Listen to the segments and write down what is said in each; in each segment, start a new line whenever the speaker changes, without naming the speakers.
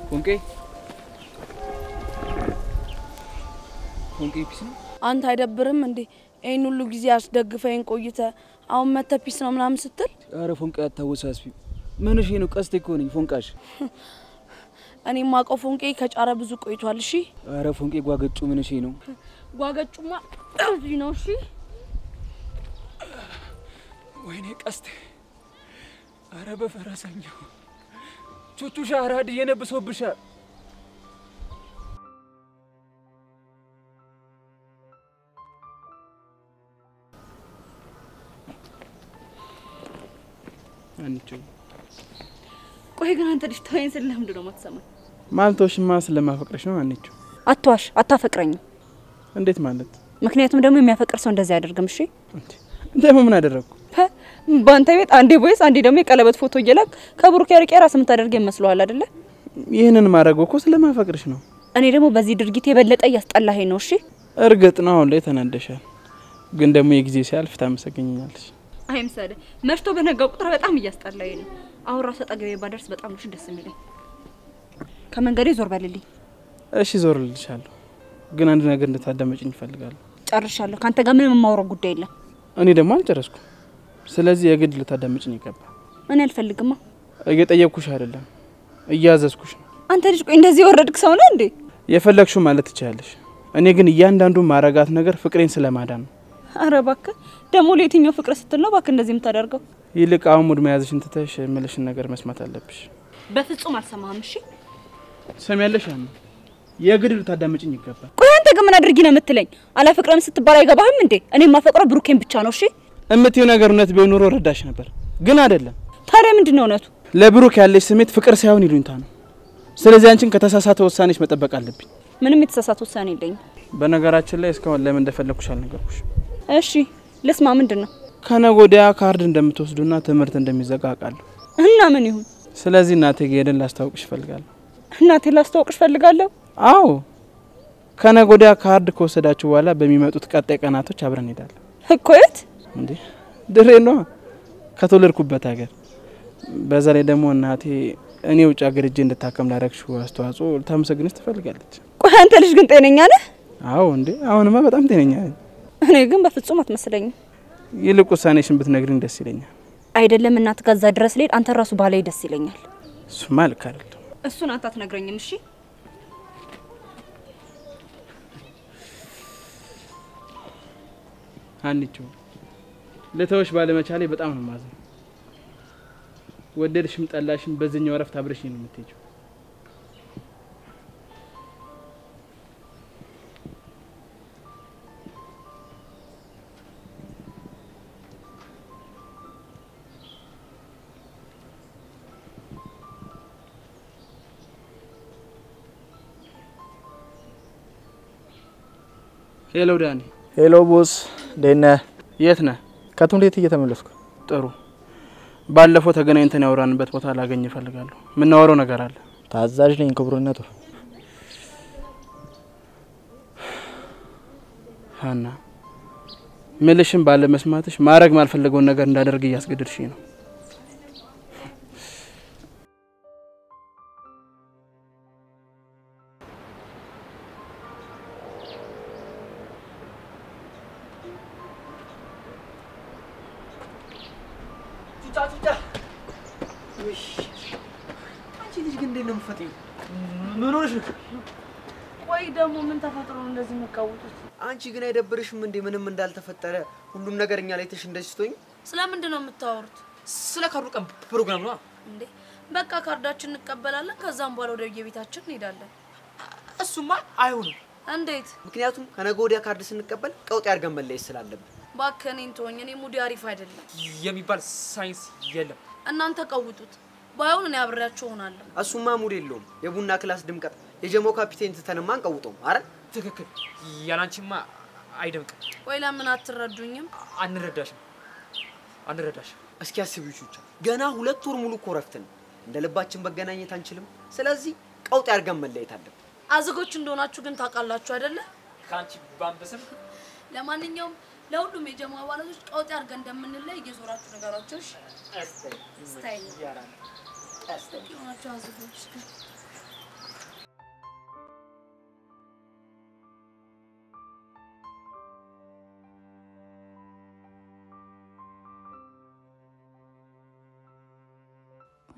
ፎንቄ ፎንቄ ፒስ ነው።
አንተ አይደብርም እንዴ? ይህን ሁሉ ጊዜ አስደግፈኝ ቆይተ አሁን መተ ፒስ ነው ምናምን ስትል
አረ ፎንቄ አታወሳስቢ። ምንሽ ነው? ቀስቴ እኮ ነኝ ፎንቃሽ።
እኔ ማቀው ፎንቄ ከጫረ ብዙ ቆይቷል። እሺ
አረ ፎንቄ ጓገጩ ምንሽ ነው?
ጓገጩማ እዚህ ነው። እሺ
ወይኔ ቀስቴ! አረ በፈረሰኛው ቹቹሻ አራድ እየነብሶብሻል። አንቺ
ቆይ ግን አንተ ልጅ ተወኝ ስል ለምንድን ነው የማትሰማኝ?
ማልቶሽማ ስለማፈቅረሽ ነው አንቺ።
አትዋሽ፣ አታፈቅረኝም።
እንዴት ማለት?
ምክንያቱም ደግሞ የሚያፈቅር ሰው እንደዚህ አያደርግም። እሺ
ደግሞ ምን አደረግኩ?
ፐ፣ በአንተ ቤት አንዴ ቦይስ አንዴ ደግሞ የቀለበት ፎቶ እየላክ ከብሩክ ያርቄ ራስ የምታደርግ ይመስለዋል አይደለ?
ይህንን ማድረግ እኮ ስለማፈቅርሽ ነው።
እኔ ደግሞ በዚህ ድርጊት የበለጠ እያስጠላኸኝ ነው። እሺ
እርግጥ ነው አሁን ላይ ተናደሻል፣ ግን ደግሞ የጊዜ ሲያልፍ ታመሰገኛለሽ።
አይምሰልህ። መሽቶ በነጋ ቁጥር በጣም እያስጠላኝ ነው። አሁን ራሱ አጠገቤ ባደርስ በጣም ነው ደስ የሚለኝ። ከመንገዴ ዞር በልልኝ።
እሺ ዞር ልልሻለሁ፣ ግን አንድ ነገር እንድታዳመጭኝ እፈልጋለሁ።
ጨርሻለሁ። ከአንተ ጋር ምንም የማውራው ጉዳይ የለም።
እኔ ደግሞ አልጨረስኩም፣ ስለዚህ የግድ ልታዳመጭኝ ይገባል።
እኔ አልፈልግማ።
እየጠየቅኩሽ አይደለም፣ እያዘዝኩሽ ነው።
አንተ ልጅ ቆይ እንደዚህ የወረድክ ሰው ነህ እንዴ?
የፈለግሽው ማለት ትችላለሽ። እኔ ግን እያንዳንዱ ማረጋት ነገር ፍቅሬን ስለማዳን ነው።
አረ እባክህ ደግሞ ለየትኛው ፍቅር ስትል ነው እባክህ እንደዚህ የምታደርገው?
ይልቅ አሁን ሙድ መያዝሽን ትተሽ የምልሽን ነገር መስማት አለብሽ።
በፍጹም አልሰማህም። እሺ
ሰሚያለሽ? ያን የግድ ልታዳመጭኝ ይገባል።
ቆይ አንተ ግን ምን አድርጊ ነው የምትለኝ? አላፈቅረም ስትባል አይገባህም እንዴ? እኔ የማፈቅረው ብሩኬን ብቻ ነው። እሺ
እምትይው ነገር እውነት ቢሆን ኖሮ ረዳሽ ነበር፣ ግን አይደለም።
ታዲያ ምንድን ነው እውነቱ?
ለብሩክ ያለሽ ስሜት ፍቅር ሳይሆን ይሉኝታ ነው። ስለዚህ አንቺን ከተሳሳተ ውሳኔሽ መጠበቅ አለብኝ።
ምንም የተሳሳተ ውሳኔ የለኝም።
በነገራችን ላይ እስካሁን ለምን እንደፈለግኩሽ አልነገርኩሽ።
እሺ ልስማ። ምንድን ነው
ከነገ ወዲያ ካርድ እንደምትወስዱና ትምህርት እንደሚዘጋ አውቃለሁ።
እና ምን ይሁን?
ስለዚህ እናቴ ጌድን ላስታውቅሽ እፈልጋለሁ።
እናቴ ላስተዋውቅሽ ፈልጋለሁ።
አዎ ከነገ ወዲያ ካርድ ከወሰዳችሁ በኋላ በሚመጡት ቀጣይ ቀናቶች አብረን እንሄዳለን።
እኮ የት?
እንዴ ድሬ ነዋ፣ ከተወለድኩበት ሀገር። በዛ ላይ ደግሞ እናቴ እኔ ውጭ ሀገር እጄ እንድታከም ላደረግሽው አስተዋጽኦ ልታመሰግንሽ ትፈልጋለች።
ቆይ አንተ ልጅ ግን ጤነኛ ነህ?
አዎ እንዴ አሁንማ በጣም ጤነኛ ነኝ።
እኔ ግን በፍጹም አትመስለኝም።
ይልቅ ውሳኔሽን ብትነግሪኝ ደስ ይለኛል።
አይደለም እናት ጋዛ ድረስ ልሄድ አንተ ራሱ ባላይ ደስ ይለኛል።
እሱማ ልክ አይደለም።
እሱን አንተ አትነግረኝም። እሺ
አንቺው ልተውሽ ባለመቻሌ በጣም ነው ማዘን። ወደድሽም ጠላሽም በዚህኛው እረፍት አብረሽ ነው የምትሄጂው። ሄሎ ዳኒ፣
ሄሎ ቦስ፣ እንዴት ነህ?
የት ነህ?
ከትምህርት ቤት እየተመለስኩ።
ጥሩ። ባለፈው ተገናኝተን ያወራንበት ቦታ ላገኝ እፈልጋለሁ። የምናወራው ነገር አለ።
ታዛዥ ነኝ ክቡርነቱ።
ሀና፣ ምልሽን ባለመስማትሽ ማድረግ ማልፈለገውን ነገር እንዳደርግ እያስገድድሽኝ ነው።
ጩጫ ጩጫ። ውይ አንቺ ልጅ ግን እንዴት ነው የምትፈጥሪው? ምን ሆነሽ ነው?
ቆይ ደግሞ ምን ተፈጥሮ ነው እንደዚህ የሚቃወጡት?
አንቺ ግን አይደብርሽም እንዴ? ምንም እንዳልተፈጠረ ሁሉም ነገር እኛ ላይ ተሽ እንደዚህ ስትሆኝ።
ስለምንድን ነው የምታወሩት
ስለ ካርዱ ቀን ፕሮግራም ነው።
እንዴ? በቃ ካርዳችን እንቀበላለን፣ ከዛም በኋላ ወደ የቤታችን እንሄዳለን።
እሱማ አይሆንም።
እንዴት?
ምክንያቱም ከነገ ወዲያ ካርድ ስንቀበል ቀውጥ አድርገን መለየት ስላለብን
እባክህ እኔን ተወኝ። እኔ ሙዲ አሪፍ አይደለም።
የሚባል ሳይንስ የለም።
እናንተ ቀውጡት፣ ባይሆን እኔ አብሬያችሁ እሆናለሁ።
እሱማ ሙድ የለውም። የቡና ክላስ ድምቀት የጀሞ ካፒቴን ትተንማ አንቀውጠውም። አረ
ትክክል። ያላንቺማ አይደምቅም።
ወይ ለምን አትረዱኝም?
አንረዳሽም፣ አንረዳሽም።
እስኪ አስቢው ቹቻ፣ ገና ሁለት ወር ሙሉ እኮ እረፍት ነው። እንደ ልባችን መገናኘት አንችልም። ስለዚህ ቀውጥ አድርገን መለየት አለብን።
አዝጎች እንደሆናችሁ ግን ታውቃላችሁ አይደለ?
ከአንቺ ባንበስም
ለማንኛውም ለሁሉም የጀማ አባላቶች ቀውጤ አድርገን እንደምንለይ እየዞራችሁ ነገራቸው። እሺ? ስታይ የሆናችሁ አዝጎች ግን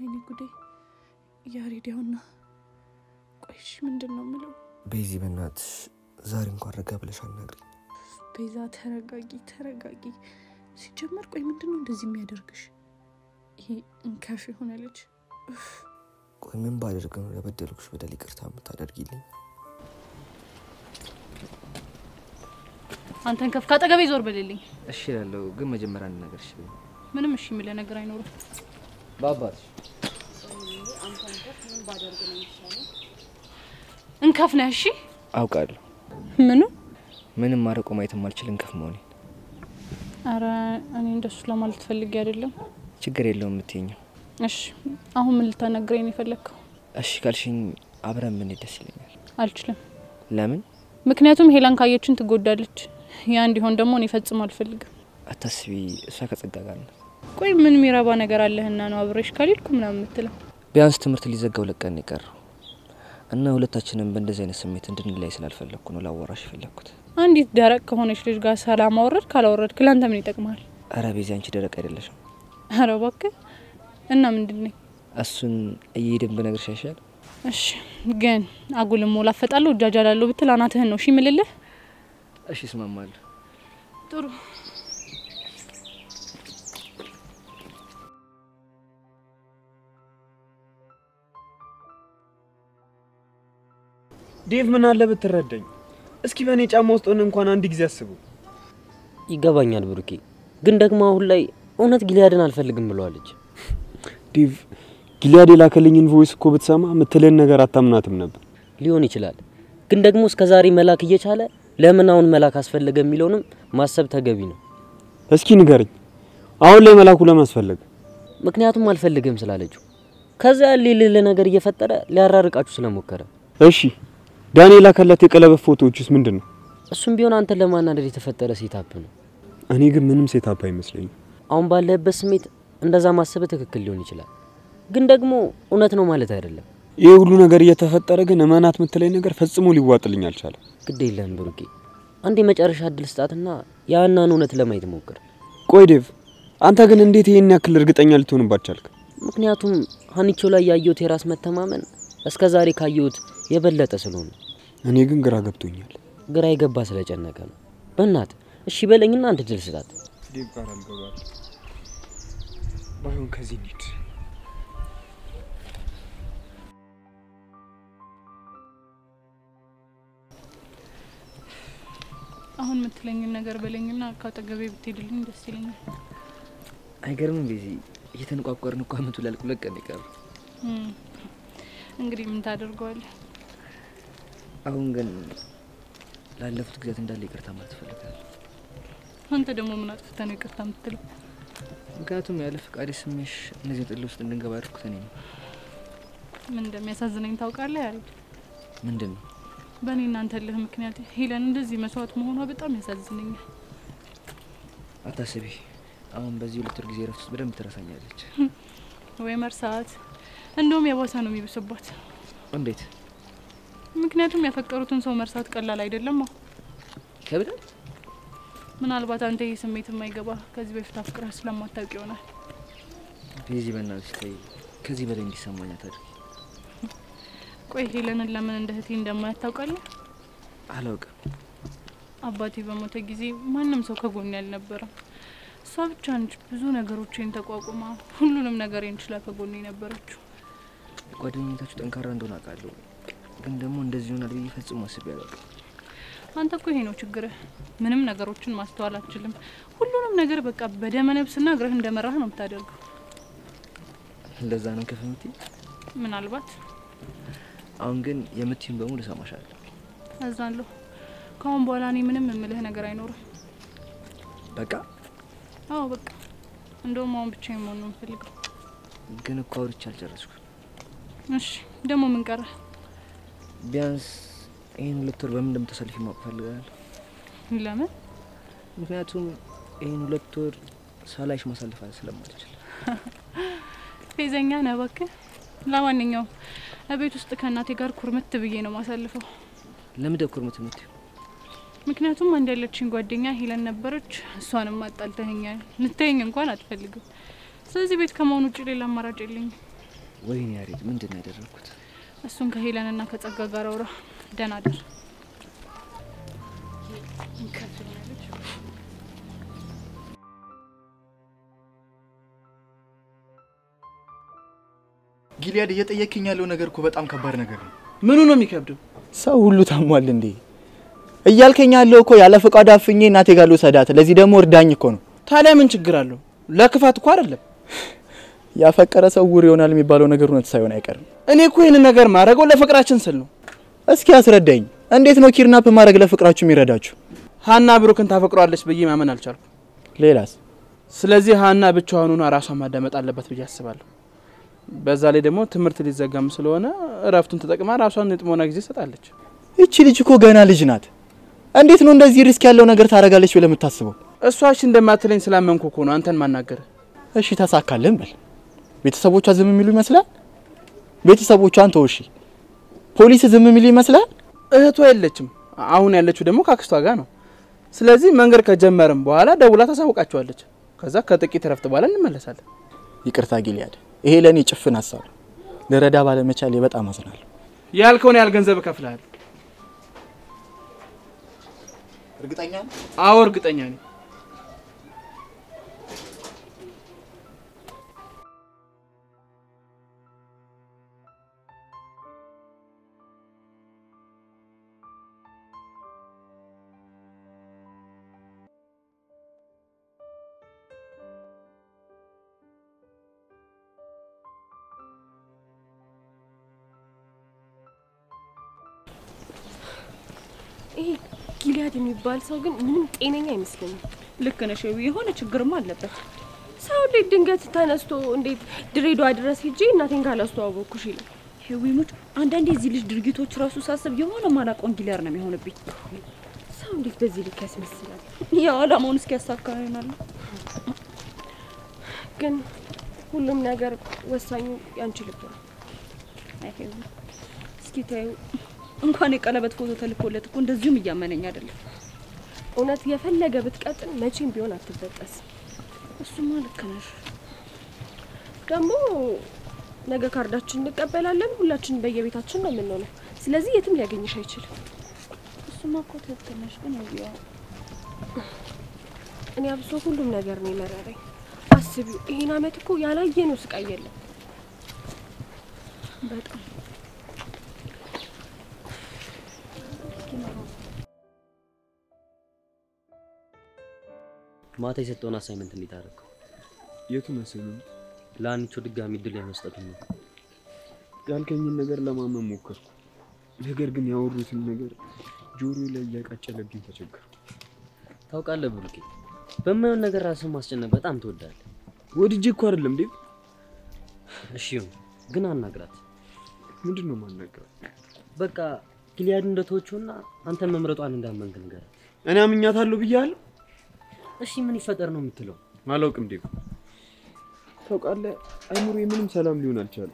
ወይኔ ጉዴ! ያሬድ ያውና። ቆይሽ ምንድን ነው የምለው?
ቤዚ በእናትሽ ዛሬ እንኳን ረጋ ብለሽ አናግሪኝ።
ቤዛ ተረጋጊ፣ ተረጋጊ። ሲጀመር ቆይ ምንድን ነው እንደዚህ የሚያደርግሽ? ይሄ እንከፍ የሆነ ልጅ ኡፍ።
ቆይ ምን ባደርግ ነው ለበደልኩሽ በደል ይቅርታ የምታደርጊልኝ?
አንተን ከፍ ካጠገቤ ዞር በልልኝ።
እሺ እላለሁ፣ ግን መጀመሪያ አንድ ነገር እሺ በይኝ።
ምንም እሺ የሚለ ነገር አይኖርም።
በአባትሽ
እንከፍ ነህ። እሺ
አውቃለሁ።
ምኑ?
ምንም ማረቆ ማየት የማልችል እንከፍ መሆኔ።
አረ እኔ እንደሱ ለማለት ፈልጌ አይደለም።
ችግር የለውም የምትይኘው።
እሺ አሁን ምን ልታናግረኝ ነው የፈለግከው?
እሺ ካልሽኝ አብረን ብንሄድ ደስ ይለኛል።
አልችልም።
ለምን?
ምክንያቱም ሄላን ካየችን ትጎዳለች። ያ እንዲሆን ደግሞ እኔ ፈጽሞ አልፈልግም።
አታስቢ፣ እሷ ከጸጋ ጋር ናት።
ቆይ ምን የሚረባ ነገር አለህና ነው አብሬሽ ካልሄድኩ ምናምን የምትለው?
ቢያንስ ትምህርት ሊዘጋው ለቀን የቀረው እና ሁለታችንም በእንደዚህ አይነት ስሜት እንድንለይ ስላልፈለግኩ ነው ላወራሽ የፈለግኩት።
አንዲት ደረቅ ከሆነች ልጅ ጋር ሰላም አወረድ ካላወረድክ ለአንተ ምን ይጠቅማል?
አረ ቤዚ፣ አንቺ ደረቅ አይደለሽም።
አረ እባክህ እና ምንድን ነኝ?
እሱን እየሄድን ብነግርሽ አይሻል?
እሺ ግን አጉልሞ ላፈጣለሁ እጃጃላለሁ ብትል አናትህን ነው እሺ ምልልህ።
እሺ እስማማለሁ።
ጥሩ
ዴቭ ምን አለ ብትረዳኝ። እስኪ በእኔ ጫማ ውስጥ ሆነ እንኳን አንድ ጊዜ አስቡ።
ይገባኛል ብሩኬ፣ ግን ደግሞ አሁን ላይ እውነት ጊሊያድን አልፈልግም ብለዋለች።
ዴቭ ጊሊያድ የላከልኝን ቮይስ እኮ ብትሰማ የምትለን ነገር አታምናትም ነበር።
ሊሆን ይችላል፣ ግን ደግሞ እስከ ዛሬ መላክ እየቻለ ለምን አሁን መላክ አስፈለገ የሚለውንም ማሰብ ተገቢ ነው።
እስኪ ንገረኝ፣ አሁን ላይ መላኩ ለምን አስፈለገ?
ምክንያቱም አልፈልግም ስላለችው ከዛ ያለ የሌለ ነገር እየፈጠረ ሊያራርቃችሁ ስለሞከረ
እሺ ዳንኤል የላከላት የቀለበት ፎቶዎችስ ምንድን ነው?
እሱም ቢሆን አንተን ለማናደድ የተፈጠረ ሴታፕ ነው።
እኔ ግን ምንም ሴታፕ አይመስለኝም።
አሁን ባለህበት ስሜት እንደዛ ማሰብ ትክክል ሊሆን ይችላል፣ ግን ደግሞ እውነት ነው ማለት አይደለም።
ይህ ሁሉ ነገር እየተፈጠረ ግን እመናት የምትለኝ ነገር ፈጽሞ ሊዋጥልኝ አልቻለም።
ግድ የለህም ብሩኬ፣ አንድ የመጨረሻ እድል ስጣትና ያናን እውነት ለማየት ሞክር።
ቆይ ዴቭ፣ አንተ ግን እንዴት ይህን ያክል እርግጠኛ ልትሆንባት ቻልክ?
ምክንያቱም ሀኒቾ ላይ ያየሁት የራስ መተማመን እስከ ዛሬ ካየሁት የበለጠ ስለሆነ።
እኔ ግን ግራ ገብቶኛል።
ግራ የገባ ስለጨነቀ ነው። በእናት እሺ በለኝና አንድ እድል ስጣት።
ዴቭ ጋር አልገባል። ባይሆን ከዚህ እንሂድ።
አሁን የምትለኝን ነገር በለኝና ከአጠገቤ ብትሄድልኝ ደስ ይለኛል።
አይገርምም ቤዚ፣ እየተነቋቋርን እኮ አመቱ ሊያልቅ ሁለት ቀን የቀረው።
እም፣ እንግዲህ ምን ታደርገዋለህ?
አሁን ግን ላለፉት ጊዜያት እንዳለ ይቅርታ ማለት እፈልጋለሁ።
አንተ ደግሞ ምን አጥፍተህ ነው ይቅርታ የምትለው?
ምክንያቱም ያለ ፈቃዴ ስሜሽ እነዚህ ጥል ውስጥ እንድንገባ ያደርኩት እኔ ነው።
ምን እንደሚያሳዝነኝ ታውቃለህ? ያሬድ
ምንድን ነው
በእኔ እናንተ ልህ ምክንያት ሄለን እንደዚህ መስዋዕት መሆኗ በጣም ያሳዝነኛል።
አታስቢ፣ አሁን በዚህ ሁለት ወር ጊዜ ረፍት ውስጥ በደንብ ትረሳኛለች።
ወይ መርሳት፣ እንደውም የባሰ ነው የሚብስባት።
እንዴት
ምክንያቱም ያፈቀሩትን ሰው መርሳት ቀላል አይደለም።
ይከብዳል።
ምናልባት አንተ ይህ ስሜት የማይገባ ከዚህ በፊት አፍቅረህ ስለማታውቅ ይሆናል።
ቤዚ በእናትሽ ተይ፣ ከዚህ በላይ እንዲሰማኝ አታድርጊ።
ቆይ ሄለንን ለምን እንደ እህቴ እንደማያት ታውቃለህ?
አላውቅም።
አባቴ በሞተ ጊዜ ማንም ሰው ከጎኔ አልነበረም። እሷ ብቻ ነች ብዙ ነገሮችን ተቋቁማ ሁሉንም ነገሬን ችላ ከጎኔ ነበረችው።
ጓደኝነታችሁ ጠንካራ እንደሆነ አውቃለሁ፣ ግን ደግሞ እንደዚህ ይሆናል ብዬ ፈጽሞ አስቤ አላውቅም።
አንተ እኮ ይሄ ነው ችግርህ። ምንም ነገሮችን ማስተዋል አትችልም። ሁሉንም ነገር በቃ በደመ ነፍስና እግርህ እንደመራህ ነው የምታደርገው።
ለዛ ነው ከፍ የምትይኝ።
ምናልባት
አሁን ግን የምትይውን በሙሉ እሰማሻለሁ።
አዛለሁ። ከአሁን በኋላ እኔ ምንም የምልህ ነገር አይኖርም።
በቃ
አዎ በቃ እንደውም አሁን ብቻ መሆን ነው የምፈልገው።
ግን እኮ አውርቼ አልጨረስኩም።
እሺ ደግሞ ምን ቀረ?
ቢያንስ ይህን ሁለት ወር በምን እንደምታሳልፊ ማወቅ እፈልጋለሁ።
ለምን?
ምክንያቱም ይህን ሁለት ወር ሳላይሽ ማሳለፍ ስለማልችል።
ፌዘኛ ነህ እባክህ። ለማንኛውም እቤት ውስጥ ከእናቴ ጋር ኩርምት ብዬ ነው ማሳልፈው።
ለምን ኩርምት የምትይው?
ምክንያቱም አንድ ያለችኝ ጓደኛ ሄለን ነበረች። እሷንም አጣልተኸኛል። ልታየኝ እንኳን አትፈልግም። ስለዚህ ቤት ከመሆን ውጭ ሌላ አማራጭ የለኝም።
ወይኔ ያሬድ ምንድን ነው ያደረግኩት?
እሱን ከሄለንና ከጸጋ ጋር አውራ። ደህና ደር
ጊሊያድ እየጠየቅኝ ያለው ነገር እኮ በጣም ከባድ ነገር ነው።
ምኑ ነው የሚከብደው?
ሰው ሁሉ ታሟል እንዴ? እያልከኝ ያለው እኮ ያለ ፈቃድ አፍኜ እናቴ ጋር ልውሰዳት፣ ለዚህ ደግሞ እርዳኝ እኮ ነው።
ታዲያ ምን ችግር አለው? ለክፋት እኮ አይደለም።
ያፈቀረ ሰው ውር ይሆናል የሚባለው ነገር እውነት ሳይሆን አይቀርም።
እኔ እኮ ይህንን ነገር ማድረገው ለፍቅራችን ስል ነው።
እስኪ አስረዳኝ፣ እንዴት ነው ኪድናፕ ማድረግ ለፍቅራችሁ የሚረዳችሁ?
ሀና ብሩክን ታፈቅሯለች ብዬ ማመን አልቻልኩም።
ሌላስ?
ስለዚህ ሀና ብቻዋን ሆና ራሷን ማዳመጥ አለበት ብዬ አስባለሁ። በዛ ላይ ደግሞ ትምህርት ሊዘጋም ስለሆነ እረፍቱን ተጠቅማ ራሷን የጥሞና ጊዜ ትሰጣለች።
ይቺ ልጅ እኮ ገና ልጅ ናት። እንዴት ነው እንደዚህ ሪስክ ያለው ነገር ታደርጋለች ብለህ የምታስበው?
እሷ እሺ እንደማትለኝ ስላመንኩ እኮ ነው አንተን ማናገር።
እሺ ተሳካልን በል። ቤተሰቦቿ ዝም የሚሉ ይመስላል? ቤተሰቦቿን ተው እሺ። ፖሊስ ዝም የሚሉ ይመስላል?
እህቷ የለችም። አሁን ያለችው ደግሞ ካክስቷ ጋር ነው። ስለዚህ መንገድ ከጀመርም በኋላ ደውላ ታሳውቃቸዋለች። ከዛ ከጥቂት እረፍት በኋላ እንመለሳለን።
ይቅርታ ጊልያድ፣ ይሄ ለእኔ ጭፍን ሀሳብ ነው። ልረዳ ባለመቻሌ በጣም አዝናለሁ።
ያልከውን ያህል ገንዘብ እከፍልሃለሁ።
እርግጠኛ ነህ?
አዎ እርግጠኛ ነኝ።
ይሄ ጊልያድ የሚባል ሰው ግን ምንም ጤነኛ አይመስለኝም።
ልክ ነሽ። የሆነ ችግርማ አለበት።
ሰው እንዴት ድንገት ተነስቶ እንዴት ድሬዳዋ ድረስ ሄጄ እናቴን ካላስተዋወቅኩሽ ይላል።
ሄዊሙች አንዳንዴ እዚህ ልጅ ድርጊቶች ራሱ ሳስብ የሆነ ማላቆን ጊልያድ ነው የሚሆንብኝ።
ሰው እንዴት በዚህ ልክ ያስመስላል?
ያው አላማውን እስኪያሳካ ይሆናል።
ግን ሁሉም ነገር ወሳኙ ያንቺ ልብ ነው።
አይ ሄዊ፣ እስኪ ታዩ እንኳን የቀለበት ፎቶ ተልኮለት እኮ እንደዚሁም እያመነኝ አይደለም።
እውነት የፈለገ ብትቀጥል መቼም ቢሆን አትበጠስ።
እሱማ ልክ ነሽ።
ደግሞ ነገ ካርዳችን እንቀበላለን። ሁላችን በየቤታችን ነው የምንሆነው። ስለዚህ የትም ሊያገኝሽ አይችልም።
እሱማ እኮ ትክክል ነሽ። ግን ያው
እኔ አብሶ ሁሉም ነገር ነው የመረረኝ። አስቢው፣ ይሄን አመት እኮ ያላየነው ስቃይ የለም።
በጣም
ማታ የሰጠውን አሳይመንት እንዴት አደረገው?
የቱን አሳይመንት?
ለአንቺ ድጋሚ እድል የመስጠቱን ነው።
ያልከኝን ነገር ለማመን ሞከርኩ። ነገር ግን ያወሩትን ነገር ጆሮ ላይ እያቃጨለብኝ ተቸገርኩ።
ታውቃለህ ብሩኬ፣ በማየውን ነገር ራስን ማስጨነቅ በጣም ትወዳለህ።
ወድጄ እኮ አይደለም ዴቭ።
እሺ ይሁን፣ ግን አናግራት።
ምንድን ነው ማናገራት?
በቃ ጊልያድ እንደተወችውና አንተን መምረጧን እንዳመንክ ንገራት።
እኔ አምኛታለሁ ብያለሁ።
እሺ ምን ይፈጠር ነው የምትለው?
አላውቅም ዴቭ። ታውቃለህ አይምሮዬ ምንም ሰላም ሊሆን አልቻለም።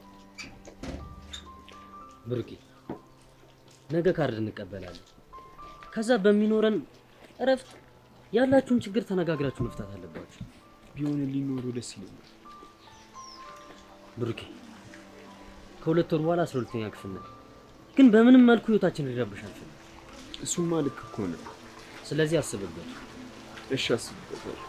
ብሩኬ ነገ ካርድ እንቀበላለን። ከዛ በሚኖረን እረፍት ያላችሁን ችግር ተነጋግራችሁ መፍታት አለባችሁ።
ቢሆን ሊኖሩ ደስ ይለኛል።
ብሩኬ ከሁለት ወር በኋላ አስራ ሁለተኛ ክፍል ነን፣ ግን በምንም መልኩ ህይወታችን ሊረብሽ አንችልም።
እሱማ ልክ እኮ ነው።
ስለዚህ አስብበት።
እሺ አስብበታለሁ።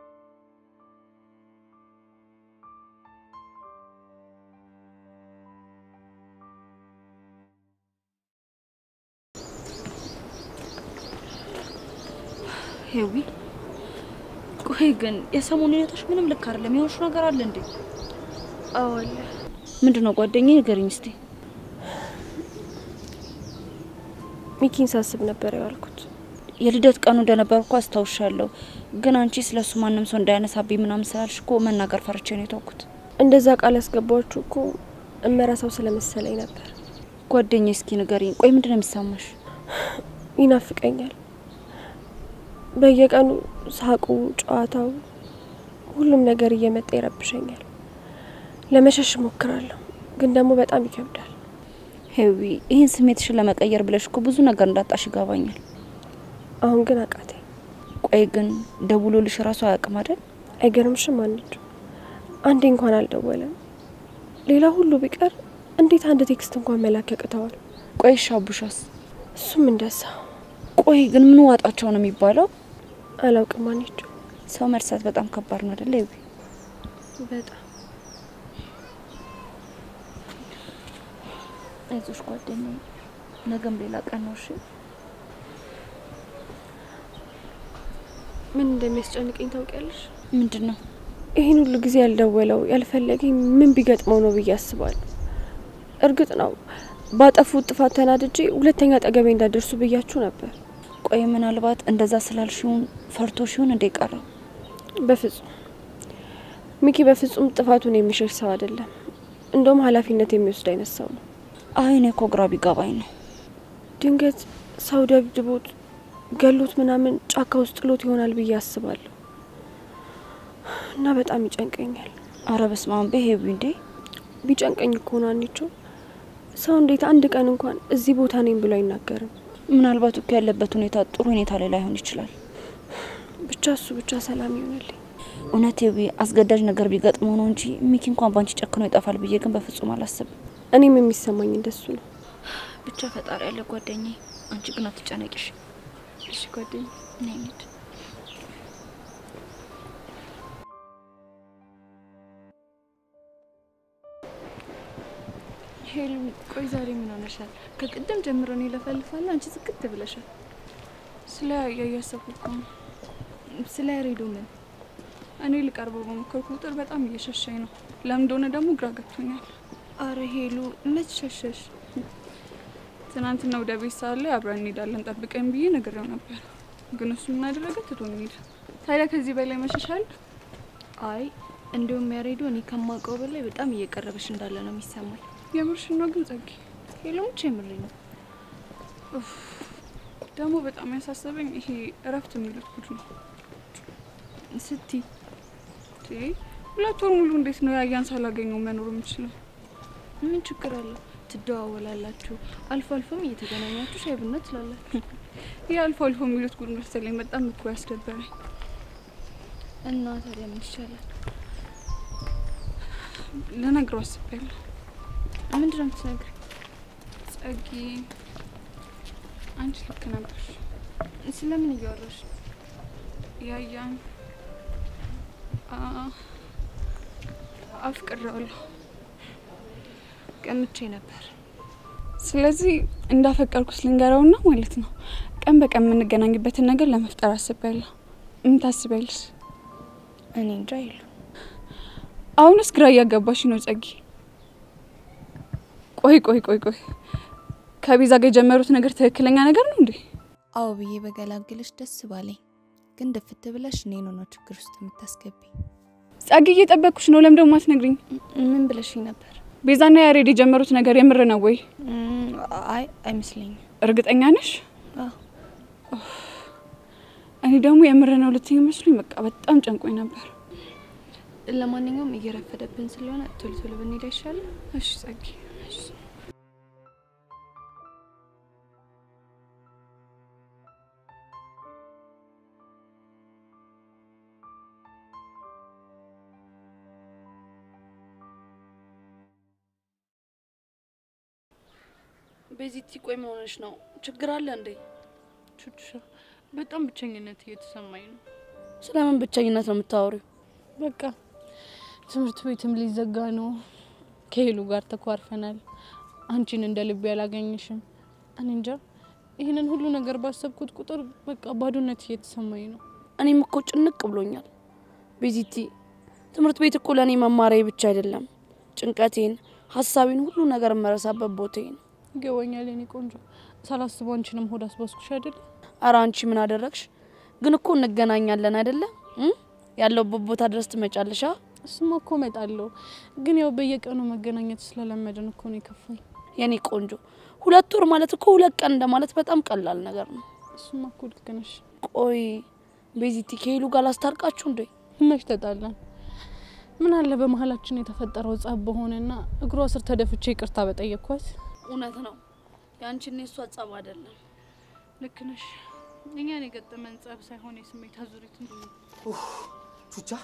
ሄዊ ቆይ ግን የሰሞኑ ሁኔታሽ ምንም ልክ አይደለም። የሆንሽ ነገር አለ እንዴ?
አዎ አለ።
ምንድን ነው ጓደኛዬ? ንገሪኝ እስቲ።
ሚኪን ሳስብ ነበር ያልኩት።
የልደት ቀኑ እንደነበር እኮ አስታውሻለሁ። ግን አንቺ ስለሱ ማንም ሰው እንዳያነሳብኝ ምናምን ስላልሽ እኮ መናገር ፈርቼ ነው የተውኩት።
እንደዛ ቃል ያስገባችሁ እኮ እመረሳው ስለመሰለኝ ነበር።
ጓደኛዬ እስኪ ንገሪኝ። ቆይ ምንድን ነው የሚሰማሽ?
ይናፍቀኛል። በየቀኑ ሳቁ፣ ጨዋታው፣ ሁሉም ነገር እየመጣ ይረብሸኛል። ለመሸሽ እሞክራለሁ፣ ግን ደግሞ በጣም ይከብዳል።
ሄዊ ይህን ስሜትሽን ለመቀየር ብለሽ እኮ ብዙ ነገር እንዳጣሽ ይገባኛል።
አሁን ግን አቃተኝ።
ቆይ ግን ደውሎልሽ ራሱ አያውቅም አይደል?
አይገርምሽም? አንድ አንዴ እንኳን አልደወለም። ሌላ ሁሉ ቢቀር እንዴት አንድ ቴክስት እንኳን መላክ ያቅተዋል?
ቆይ እሺ አቡሻስ?
እሱም እንደዛ።
ቆይ ግን ምን ዋጣቸው ነው የሚባለው?
አላውቅም ማኔቸው።
ሰው መርሳት በጣም ከባድ ነው አይደለ? ይቢ
በጣም
አይዞሽ ጓደኛዬ፣ ነገም ሌላ ቀን ነው። እሺ
ምን እንደሚያስጨንቀኝ ታውቂያለሽ?
ምንድን ነው?
ይህን ሁሉ ጊዜ ያልደወለው ያልፈለገኝ ምን ቢገጥመው ነው ብዬ አስባለሁ። እርግጥ ነው ባጠፉት ጥፋት ተናድጄ ሁለተኛ አጠገቤ እንዳደርሱ ብያችሁ ነበር።
ቆይ ምናልባት እንደዛ ስላልሽውን ፈርቶ ሲሆን እንደ ቀረው?
በፍጹም ሚኪ በፍጹም ጥፋቱን የሚሸሽ ሰው አይደለም። እንደውም ኃላፊነት የሚወስድ አይነት ሰው ነው።
አይ እኔ እኮ ግራ ቢገባኝ ነው።
ድንገት ሰው ደብድቦት ገሎት ምናምን ጫካ ውስጥ ጥሎት ይሆናል ብዬ አስባለሁ እና በጣም ይጨንቀኛል።
አረ በስመ አብ በሄቢ እንዴ!
ቢጨንቀኝ እኮ ነው አንቺው ሰው እንዴት አንድ ቀን እንኳን እዚህ ቦታ ነኝ ብሎ አይናገርም?
ምናልባት እኮ ያለበት ሁኔታ ጥሩ ሁኔታ ላይ ላይሆን ይችላል።
ብቻ እሱ ብቻ ሰላም ይሆንልኝ።
እውነት ቢ አስገዳጅ ነገር ቢገጥመው ነው እንጂ ሚኪ እንኳን ባንቺ ጨክኖ ይጠፋል ብዬ ግን በፍጹም አላስብም።
እኔም የሚሰማኝ እንደሱ ነው።
ብቻ ፈጣሪ ያለ ጓደኛዬ፣ አንቺ ግን አትጨነቂሽ።
እሺ ጓደኛ
ነይ እንሂድ።
ሄሉ ቆይ ዛሬ ምን ሆነሻል? ከቅድም ጀምሮ እኔ ለፈልፋለሁ፣ አንቺ ዝግት ብለሻል። ስለ ያያሰብኩ እኮ ነው። ስለ ያሬዶ ምን? እኔ ልቀርበው በሞከርኩ ቁጥር በጣም እየሸሸኝ ነው። ለምን እንደሆነ ደግሞ ግራ ገብቶኛል። አረ ሄሉ መች ሸሸሽ? ትናንትና ወደ ቤት ሰዓት ላይ አብረን እንሄዳለን ጠብቀኝ ብዬ ነግሬው ነበር፣ ግን እሱ ምን አደረገ? ትቶኝ ሄደ። ታዲያ ከዚህ በላይ መሸሻል? አይ እንዲሁም ያሬዶ እኔ ከማውቀው በላይ በጣም እየቀረበሽ እንዳለ ነው የሚሰማኝ። የምርሽን ነው ግን ጸጊ? ሄሎምች የምሬ ነው። ደግሞ በጣም ያሳሰበኝ ይሄ እረፍት የሚሉት ጉድ ነው። ስቲ ሁለት ወር ሙሉ እንዴት ነው ያያን ሳላገኘው መኖር የምችለው? ምን ችግር አለው? ትደዋወላላችሁ፣ አልፎ አልፎም እየተገናኛችሁ ሻይ ቡና ትላላችሁ። ይህ አልፎ አልፎ የሚሉት ጉድ መሰለኝ በጣም እኮ ያስደበረኝ። እና ታዲያ ምን ይቻላል? ልነግረው አስቤያለሁ። ምንድን ነው የምትነግሪኝ? ጸጊ፣ አንቺ ልክ ነበርሽ። ስለምን እያወራሽ? ያያን አፍቅሬዋለሁ። ቀምቼ ነበር። ስለዚህ እንዳፈቀርኩት ልንገረውና ማለት ነው ቀን በቀን የምንገናኝበትን ነገር ለመፍጠር አስቤያለሁ። ምን ታስቢያለሽ?
እኔ እንጃ ይሉ
አሁንስ ግራ እያጋባሽ ነው ጸጊ። ቆይ ቆይ ቆይ ቆይ ከቤዛ ጋር የጀመሩት ነገር ትክክለኛ ነገር ነው እንዴ?
አዎ ብዬ በገላግልሽ ደስ ባለኝ፣ ግን ድፍት ብለሽ እኔን ነው ችግር ውስጥ የምታስገቢኝ።
ጸጊ እየጠበቅኩሽ ነው። ለምን ደግሞ አትነግሪኝ?
ምን ብለሽኝ ነበር?
ቤዛና ያሬድ የጀመሩት ነገር የምር ነው ወይ?
አይ አይመስለኝም።
እርግጠኛ ነሽ? እኔ ደግሞ የምር ነው ልትይኝ መስሎኝ በቃ በጣም ጨንቆኝ ነበር።
ለማንኛውም እየረፈደብን ስለሆነ ቶሎ ቶሎ ብንሄድ አይሻልም?
እሺ ጸጊ።
ቤዚቲ ቆይ ምን ሆነሽ ነው? ችግር አለ እንዴ?
ቹቹሻ በጣም ብቸኝነት እየተሰማኝ ነው።
ስለምን ብቸኝነት ነው የምታወሪው?
በቃ ትምህርት ቤትም ሊዘጋ ነው። ከሄሉ ጋር ተኳርፈናል። አንቺን እንደ ልቤ አላገኝሽም። እኔ እንጃ ይህንን ሁሉ ነገር ባሰብኩት ቁጥር በቃ ባዶነት እየተሰማኝ ነው።
እኔም እኮ ጭንቅ ብሎኛል ቤዚቲ። ትምህርት ቤት እኮ ለእኔ መማሪያ ብቻ አይደለም፣ ጭንቀቴን፣ ሀሳቤን፣ ሁሉ ነገር የምረሳበት ቦታዬ ነው።
ይገባኛል የኔ ቆንጆ። ሳላስበው አንቺንም ሆድ አስባስኩሽ አይደለ?
አረ አንቺ ምን አደረግሽ? ግን እኮ እንገናኛለን አይደለ? ያለውበት ቦታ ድረስ ትመጫለሻ?
እሱማ እኮ እመጣለሁ፣ ግን ያው በየቀኑ መገናኘት ስለለመድን እኮ ነው የከፋኝ።
የኔ ቆንጆ ሁለት ወር ማለት እኮ ሁለት ቀን እንደማለት በጣም ቀላል ነገር ነው።
እሱማ እኮ ልክ ነሽ።
ቆይ ቤዚቲ ከሄሉ ጋር ላስታርቃችሁ እንዴ?
መች ተጣላን? ምን አለ በመሀላችን የተፈጠረው ጸብ በሆነና እግሯ ስር ተደፍቼ ይቅርታ በጠየቅኳት።
እውነት ነው የአንቺና የሷ ጸብ አይደለም።
ልክ ነሽ። እኛን የገጠመን ጸብ ሳይሆን የስሜት አዙሪት ነው።
ቹቻ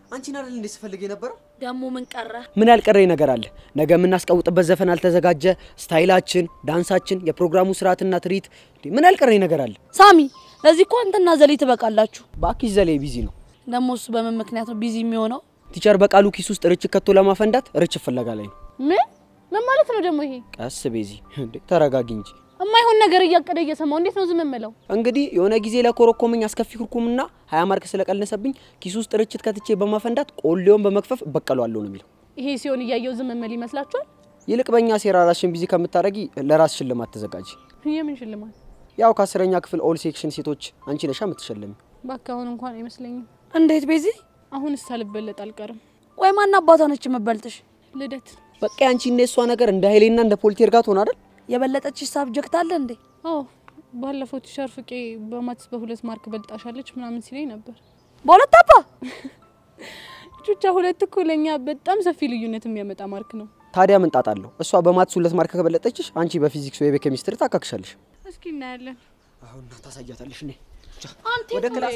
አንቺን አይደል እንዴ ስፈልግ የነበረው?
ደግሞ ምን ቀረ?
ምን ያልቀረኝ ነገር አለ? ነገ የምናስቀውጥበት ዘፈን አልተዘጋጀ፣ ስታይላችን፣ ዳንሳችን፣ የፕሮግራሙ ስርዓትና ትርኢት፣ እንዴ ምን ያልቀረኝ ነገር አለ?
ሳሚ፣ ለዚህ እኮ አንተና ዘሌ ትበቃላችሁ።
ባኪሽ ዘሌ ቢዚ ነው።
ደግሞ እሱ በምን ምክንያት ነው ቢዚ የሚሆነው?
ቲቸር በቃሉ ኪስ ውስጥ ርችት ከቶ ለማፈንዳት ርችት ፍለጋ ላይ ነው።
ምን ምን ማለት ነው ደግሞ ይሄ?
ቀስ ቤዚ፣ እንዴ ተረጋጊ እንጂ።
የማይሆን ነገር እያቀደ እየሰማው እንዴት ነው ዝም የምለው?
እንግዲህ የሆነ ጊዜ ለኮረኮመኝ አስከፊ ኩርኩምና ሀያ ማርክ ስለቀነሰብኝ ኪስ ውስጥ ርችት ከትቼ በማፈንዳት ቆሌውን በመክፈፍ እበቀለዋለሁ ነው የሚለው።
ይሄ ሲሆን እያየው ዝም የምል ይመስላችኋል?
ይልቅ በእኛ ሴራ ራስሽን ቢዚ ከምታደርጊ ለራስ ሽልማት ተዘጋጂ።
የምን ሽልማት?
ያው ከአስረኛ ክፍል ኦል ሴክሽን ሴቶች አንቺ ነሻ የምትሸለሚ።
እባክህ አሁን እንኳን አይመስለኝም።
እንዴት ቤዚ?
አሁን ሳልበለጥ አልቀርም።
ወይ ማን አባቷ ነች የምበልጥሽ?
ልደት
በቃ ያንቺ እና የሷ ነገር እንደ ኃይሌና እንደ ፖልቴር ጋር ትሆን አይደል?
የበለጠችሽ ሳብጀክት አለ እንዴ?
አዎ ባለፈው ቲሸር ፍቄ በማትስ በሁለት ማርክ በልጣሻለች ምናምን ሲለኝ ነበር።
በሁለት አባ
ቹቻ ሁለት እኮ ለእኛ በጣም ሰፊ ልዩነት የሚያመጣ ማርክ ነው።
ታዲያ ምን ጣጣ አለው? እሷ በማትስ ሁለት ማርክ ከበለጠችሽ አንቺ በፊዚክስ ወይ በኬሚስትሪ ታካክሻለሽ።
እስኪ እናያለን።
አሁን ታሳያታለሽ። እኔ
ወደ ክላስ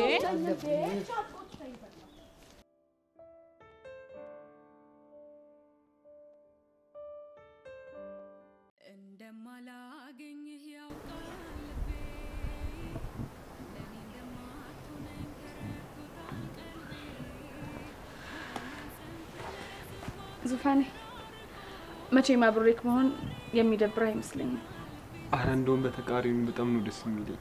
ዙፋኔ መቼም አብሬክ መሆን የሚደብር አይመስለኝም።
አረ እንደውም በተቃሪው በጣም ነው ደስ የሚለኝ።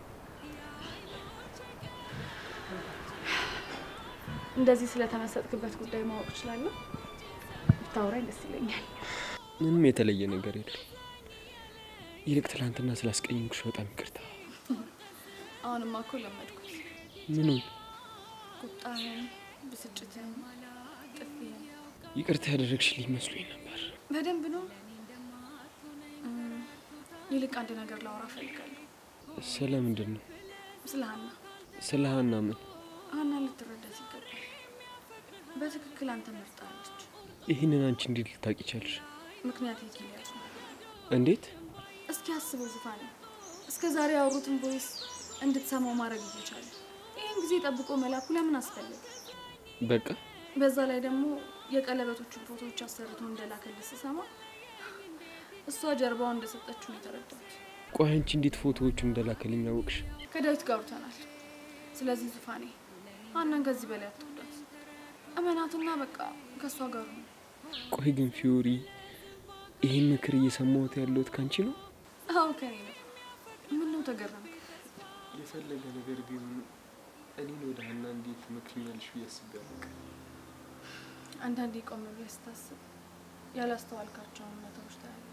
እንደዚህ ስለተመሰጥክበት ጉዳይ ማወቅ እችላለሁ? ብታወራኝ ደስ ይለኛል።
ምንም የተለየ ነገር የለም። ይልቅ ትላንትና ስላስቀየምኩሽ በጣም ይቅርታ።
አሁንማ እኮ ለመድኩት።
ምኑን?
ቁጣህን፣ ብስጭትን፣ ጥፊህን
ይቅርታ ያደረግሽልኝ መስሎኝ ነበር።
በደንብ ነው። እም፣ ይልቅ አንድ ነገር ላወራ እፈልጋለሁ።
ስለ ምንድን ነው?
ስለ ሀና።
ስለ ሀና ምን?
ሀና ልትረዳት ይገባል። በትክክል አንተ መርጣለች።
ይህንን አንቺ እንዴት ልታውቂ ቻልሽ?
ምክንያት የኪሊያት ነው።
እንዴት?
እስኪ አስበው ዙፋኔ፣ እስከ ዛሬ ያወሩትን ቮይስ እንድትሰማው ማድረግ እየቻለ ይህን ጊዜ ጠብቆ መላኩ ለምን አስፈለገ?
በቃ
በዛ ላይ ደግሞ የቀለበቶቹን ፎቶዎች አሰርቶ እንደላከልህ ስሰማ እሷ ጀርባውን እንደሰጠችው ነው የተረዳሁት።
ቆይ አንቺ እንዴት ፎቶዎቹ እንደላከልኝ አወቅሽ?
ከዳዊት ጋር አውርተናል። ስለዚህ ዙፋኔ ሀናን ከዚህ በላይ አትወዳት፣ እመናትና በቃ ከእሷ ጋር ነው።
ቆይ ግን ፊዮሪ፣ ይህን ምክር እየሰማሁት ያለሁት ካንቺ ነው?
አዎ ከኔ ነው። ምን ነው ተገረምክ?
የፈለገ ነገር ቢሆን እኔን ወደ ሀና እንዴት ትመክሪኛለሽ ብዬ አስቤ አላውቅም።
አንዳንዴ ቆም ብለህ ስታስብ ያላስተዋልካቸውን እውነታዎች ታያለህ።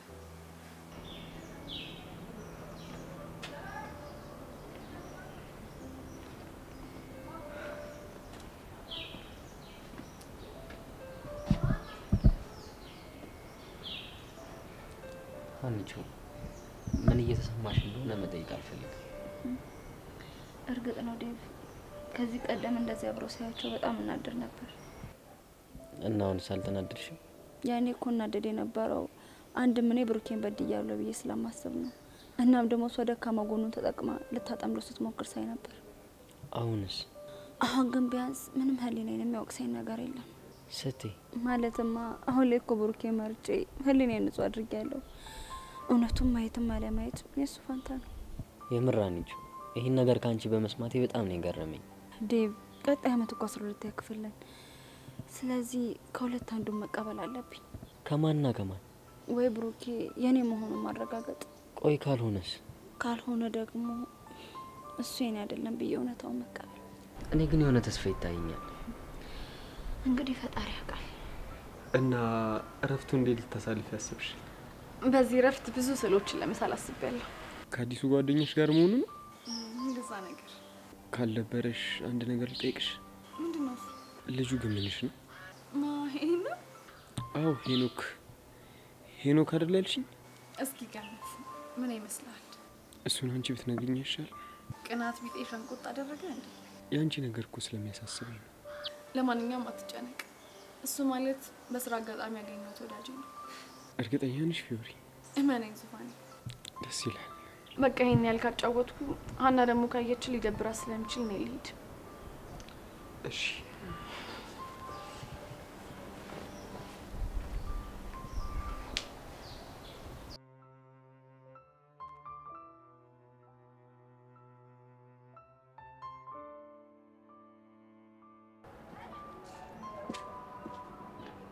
ሀኒቾ ምን እየተሰማሽ እንደሆነ መጠየቅ አልፈልግም።
እርግጥ ነው ዴቭ፣ ከዚህ ቀደም እንደዚህ አብረው ሳያቸው በጣም እናድር ነበር።
እና አሁንስ አልተናደድሽም?
ያኔ እኮ እናደድ የነበረው አንድም እኔ ብሩኬን በድያለሁ ብዬ ስለማስብ ነው። እናም ደግሞ እሷ ደካማ ጎኑን ተጠቅማ ልታጠምደው ስትሞክር ሳይ ነበር።
አሁንስ
አሁን ግን ቢያንስ ምንም ህሊናዬን የሚያወቅሰኝ ነገር የለም።
ስትይ
ማለትማ አሁን ላይ እኮ ብሩኬ መርጬ ህሊናዬን ንጹህ አድርጌያለሁ። እውነቱን ማየትም አለማየት የእሱ ፋንታ ነው።
የምር ሀኒቾ ይህን ነገር ከአንቺ በመስማቴ በጣም ነው የገረመኝ።
ዴቭ ቀጣይ አመት እኮ አስራ ሁለተኛ ክፍል ነን። ስለዚህ ከሁለት አንዱን መቀበል አለብኝ።
ከማንና ከማን?
ወይ ብሩኬ የኔ መሆኑን ማረጋገጥ፣
ቆይ ካልሆነስ?
ካልሆነ ደግሞ እሱ የኔ አይደለም ብዬ እውነታውን መቀበል።
እኔ ግን የሆነ ተስፋ ይታየኛል።
እንግዲህ ፈጣሪ ያውቃል።
እና እረፍቱ እንዴት ልታሳልፍ ያስብሽ?
በዚህ እረፍት ብዙ ስዕሎችን ለመሳል አስቤያለሁ።
ከአዲሱ ጓደኞች ጋር መሆኑ ነው?
እንደዛ ነገር
ካልደበረሽ አንድ ነገር ልጠይቅሽ።
ምንድን ነው እሱ?
ልጁ ግን ምንሽ ነው?
ማ ይሄን ነው?
አዎ ሄኖክ ሄኖክ አይደል ያልሽኝ?
እስኪ ገምት፣ ምን ይመስላል?
እሱን አንቺ ብትነግሪኝ ይሻል።
ቅናት ቢጤ ሸንቆጥ አደረገ እንዴ?
የአንቺ ነገር እኮ ስለሚያሳስበኝ ነው።
ለማንኛውም አትጨነቅ። እሱ ማለት በስራ አጋጣሚ ያገኘሁት ወዳጅ ነው።
እርግጠኛ ነሽ ፊዮሪ?
እመነኝ ዙፋኔ።
ደስ ይላል።
በቃ ይሄን ያህል ካጫወትኩ ሀና ደግሞ ካየች ሊደብራት ስለሚችል እኔ ልሂድ።
እሺ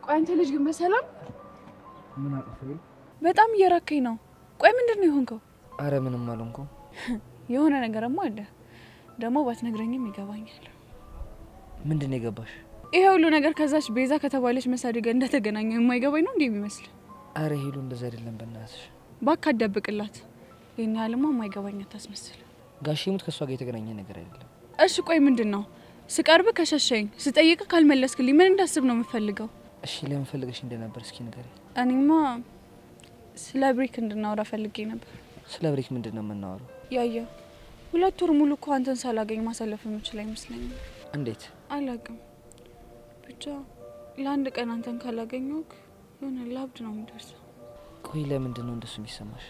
ቆይ አንተ ልጅ ግን በሰላም
ምን አጠፋኝ?
በጣም እየራከኝ ነው። ቆይ ምንድን ነው የሆንከው?
አረ ምንም አልሆንኩም።
የሆነ ነገርማ አለ። ደግሞ ባትነግረኝም ይገባኛል።
ምንድን ነው የገባሽ?
ይሄ ሁሉ ነገር ከዛች ቤዛ ከተባለች መሳዲ ጋር እንደተገናኘ የማይገባኝ ነው እንዴ የሚመስል?
አረ ሄሉ እንደዛ አይደለም በእናትሽ።
ባካ አዳብቅላት። ይህን ያህልማ የማይገባኝ አታስመስል።
ጋሼ ሙት ከእሷ ጋር የተገናኘ ነገር አይደለም።
እሺ ቆይ ምንድን ነው? ስቀርብ ከሸሸኝ፣ ስጠይቅ ካልመለስክልኝ ምን እንዳስብ ነው የምፈልገው?
እሺ ለምን ፈልገሽ እንደነበር እስኪ ንገሪ።
እኔማ ስለ ብሬክ እንድናወራ ፈልጌ ነበር።
ስለ ብሬክ ምንድን ነው የምናወራው?
ያየ ሁለት ወር ሙሉ እኮ አንተን ሳላገኝ ማሳለፍ የምችል አይመስለኝም።
እንዴት?
አላቅም ብቻ ለአንድ ቀን አንተን ካላገኘሁክ የሆነ ላብድ ነው የሚደርሰው።
ቆይ ለምንድን ነው እንደሱ የሚሰማሽ?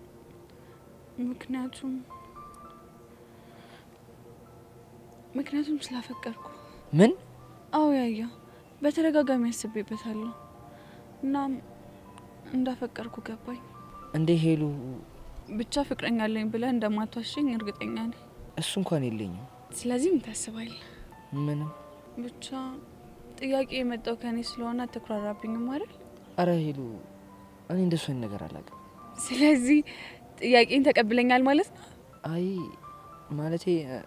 ምክንያቱም ምክንያቱም ስላፈቀርኩ።
ምን?
አዎ ያያ በተደጋጋሚ ያስቤበታለሁ። እናም እንዳፈቀርኩ ገባኝ።
እንዴ ሄሉ፣
ብቻ ፍቅረኛ አለኝ ብለህ እንደማትዋሸኝ እርግጠኛ ነኝ።
እሱ እንኳን የለኝም።
ስለዚህ ምን ታስባለህ?
ምንም።
ብቻ ጥያቄ የመጣው ከእኔ ስለሆነ አትኩራራብኝም አይደል?
አረ ሄሉ፣ እኔ እንደሱ አይነት ነገር አላውቅም።
ስለዚህ ጥያቄን ተቀብለኛል ማለት ነው?
አይ ማለቴ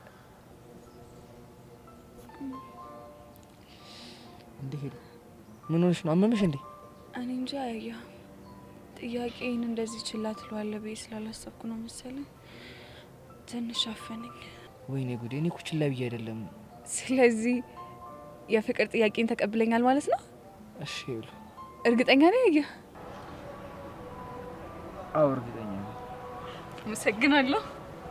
እንዴ ሄሉ፣ ምን ሆነሽ ነው? አመመሽ እንዴ?
እኔ እንጃ ያያ ጥያቄን እንደዚህ ችላ ትለዋለህ ብዬ ስላላሰብኩ ነው መሰለኝ ትንሽ አፈነኝ።
ወይኔ ጉዴ! እኔ እኮ ችላ ብዬ አይደለም።
ስለዚህ የፍቅር ጥያቄን ተቀብለኛል ማለት ነው?
እሺ ሄሉ፣
እርግጠኛ ነኝ ያያ?
አዎ እርግጠኛ ነኝ።
አመሰግናለሁ።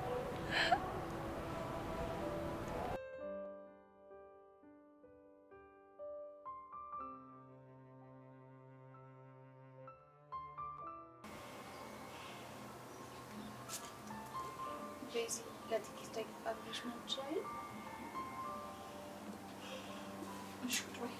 ቤዚ ለጥቂት ደቂቃ ብለሽ ነው ይችላል። እሺ ቁጭ በይ።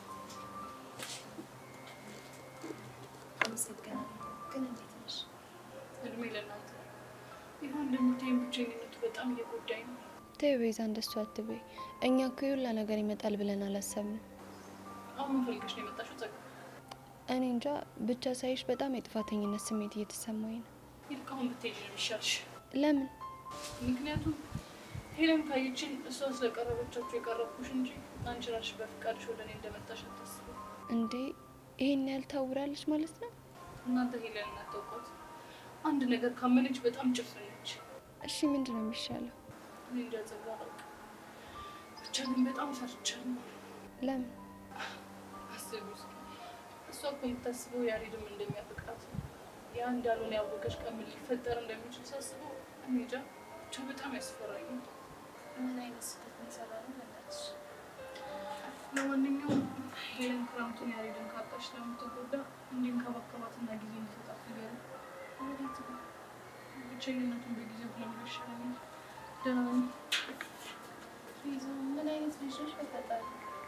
አመሰግናለሁ። ግን እንዴት ነሽ?
እድሜ ለእናንተ። ይሁን እንደምታይም ብቸኝነቱ በጣም እየጎዳኝ ነው።
ተይ ቤዛ፣ እንደሱ አትበይ። እኛ እኮ የሁላ ነገር ይመጣል ብለን አላሰብንም።
አሁን ምን ፈልገሽ ነው የመጣሽው? ጸጋ፣
እኔ እንጃ ብቻ ሳይሽ በጣም የጥፋተኝነት ስሜት እየተሰማኝ ነው።
ይልቅ አሁን ብትሄጂ ነው የሚሻልሽ።
ለምን?
ምክንያቱም ሄለን ካየችን እሷ ስለቀረበቻችሁ የቀረብኩሽ እንጂ አንቺ ራስሽ በፍቃድሽ ወደ እኔ እንደመጣሽ አታስቢ።
እንዴ ይሄን ያህል ታውራለች ማለት ነው?
እናንተ ሄለን እናታውቋት። አንድ ነገር ካመነች በጣም ጭፍን ነች።
እሺ ምንድን ነው የሚሻለው?
እኔ እንጃ ጸጋ፣ አላውቅም። ብቻ ግን በጣም ፈርቻለሁ።
ለምን?
አስቢ እስኪ እሷ እኮ የምታስበው ያሬድም እንደሚያፈቅራት ነው። ያ እንዳልሆነ ያወቀች ቀን ምን ሊፈጠር እንደሚችል ሳስበው እኔ እንጃ ብቻ በጣም ያስፈራኛል።
ምን አይነት ስህተት ነው የሰራነው? በእናትሽ
ለማንኛውም ሄለን ክረምቱን ያሬድን ካጣች ስለምትጎዳ እንዲንከባከባትና ጊዜ እንዲሰጣት ንገሪው።
ወዴት ነው?
ብቸኝነቱን በጊዜው ብለምዶ ይሻለኛል። ደህና ነኝ።
ቤዛ ምን አይነት ልጅ ነሽ? በፈጣሪ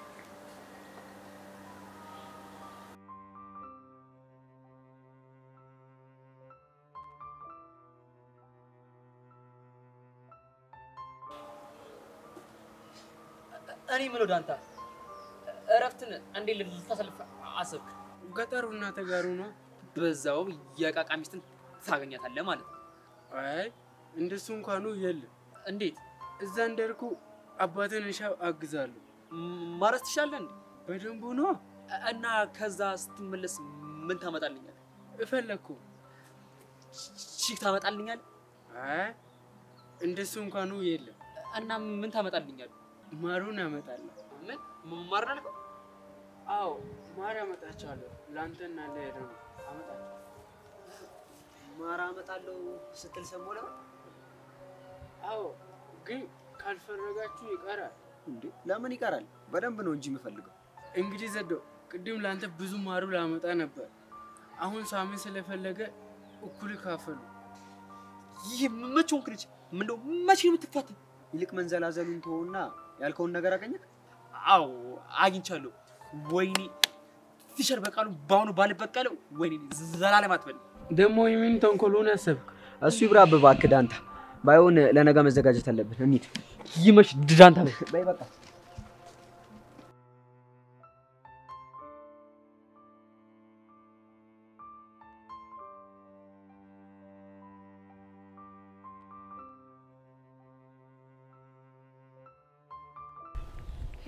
እኔ የምለው ዳንታ እረፍትን እንዴት ልታሳልፍ አሰብክ?
ገጠሩ እና ተጋሩ ነው።
በዛው የቃቃ ሚስትን ታገኛታለህ ማለት ነው።
አይ እንደሱ እንኳኑ የለም።
እንዴት?
እዛ እንደርኩ አባትን እሻ አግዛለሁ
ማረስ ትሻለህ እንዴ?
በደንቡ ነው።
እና ከዛ ስትመለስ ምን ታመጣልኛል?
እፈለግኩ
ቺክ ታመጣልኛል?
አይ እንደሱ እንኳኑ የለም።
እና ምን ታመጣልኛል?
ማሩን አመጣለሁ።
ምን ማር አልከው?
አዎ ማር አመጣቸዋለሁ። ለአንተና ለሄደው አመጣቸዋለሁ።
ማር አመጣለሁ ስትል ሰሞኑን ለምን?
አዎ ግን ካልፈረጋችሁ ይቀራል።
እንዴ ለምን ይቀራል? በደንብ ነው እንጂ የምፈልገው።
እንግዲህ ዘዶ ቅድም ለአንተ ብዙ ማሩ ላመጣ ነበር። አሁን ሳሚ ስለፈለገ እኩል ካፈሉ።
ይህ መቼ ሆንክ ልጅ? ምነው መቼ ነው የምትፋተን?
ይልቅ መንዘላዘሉን ተወውና ያልከውን ነገር አገኘህ?
አዎ አግኝቻለሁ። ወይኔ ፊሸር በቃሉ በአሁኑ ባልበቀለው ወይኔ ዘላለም አትበል።
ደግሞ የምን ተንኮሉን አሰብክ?
እሱ ይብራብ እባክህ ዳንታ። ባይሆን ለነገ መዘጋጀት አለብን። እንሂድ።
ይመሽ ዳንታ።
በይ በቃ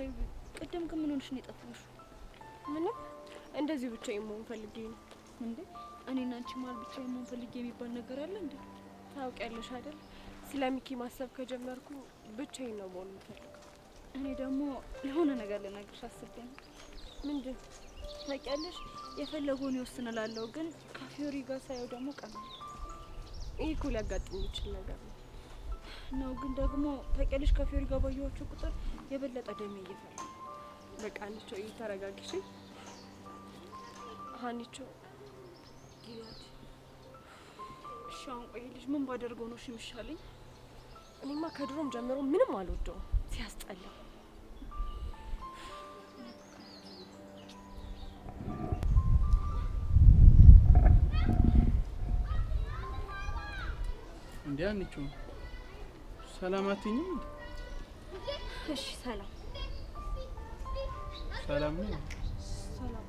ተይ፣ ቅድም ግን ምን ሆንሽ ነው የጠፋሽው?
ምንም እንደዚህ ብቻ መሆን ፈልጌ ነው።
እንዴ እኔና አንቺ መሀል ብቻ የመሆን ፈልጌ የሚባል ነገር አለ እንዴ?
ታውቂያለሽ አይደል? ስለ ሚኪ ማሰብ ከጀመርኩ ብቻዬን ነው መሆን የምፈልገው።
እኔ ደግሞ ለሆነ ነገር ልነግርሽ አስቤ ነው።
ምንድን?
ታውቂያለሽ የፈለገውን ይወስንላለሁ፣ ግን ከፊዮሪ ጋር ሳየው ደግሞ ቀና
ይህ እኮ ሊያጋጥም የሚችል ነገር ነው
ነው። ግን ደግሞ ታውቂያለሽ ከፊዮሪ ጋር ባየኋቸው ቁጥር የበለጠ ደሜ እየፈላ
በቃ አንቺ ተረጋግሽ። ሀኒቾ
ጊላድ እሺ፣ አሁን ቆይ ልጅ ምን ባደርገው ነው እሺ የሚሻለኝ?
እኔማ ከድሮም ጀምሮ ምንም አልወደውም፣ ሲያስጠላ።
እንዴ አንቺ ሰላም አትይኝም? እንዴ?
እሺ ሰላም
ሰላም ነው።
ሰላም።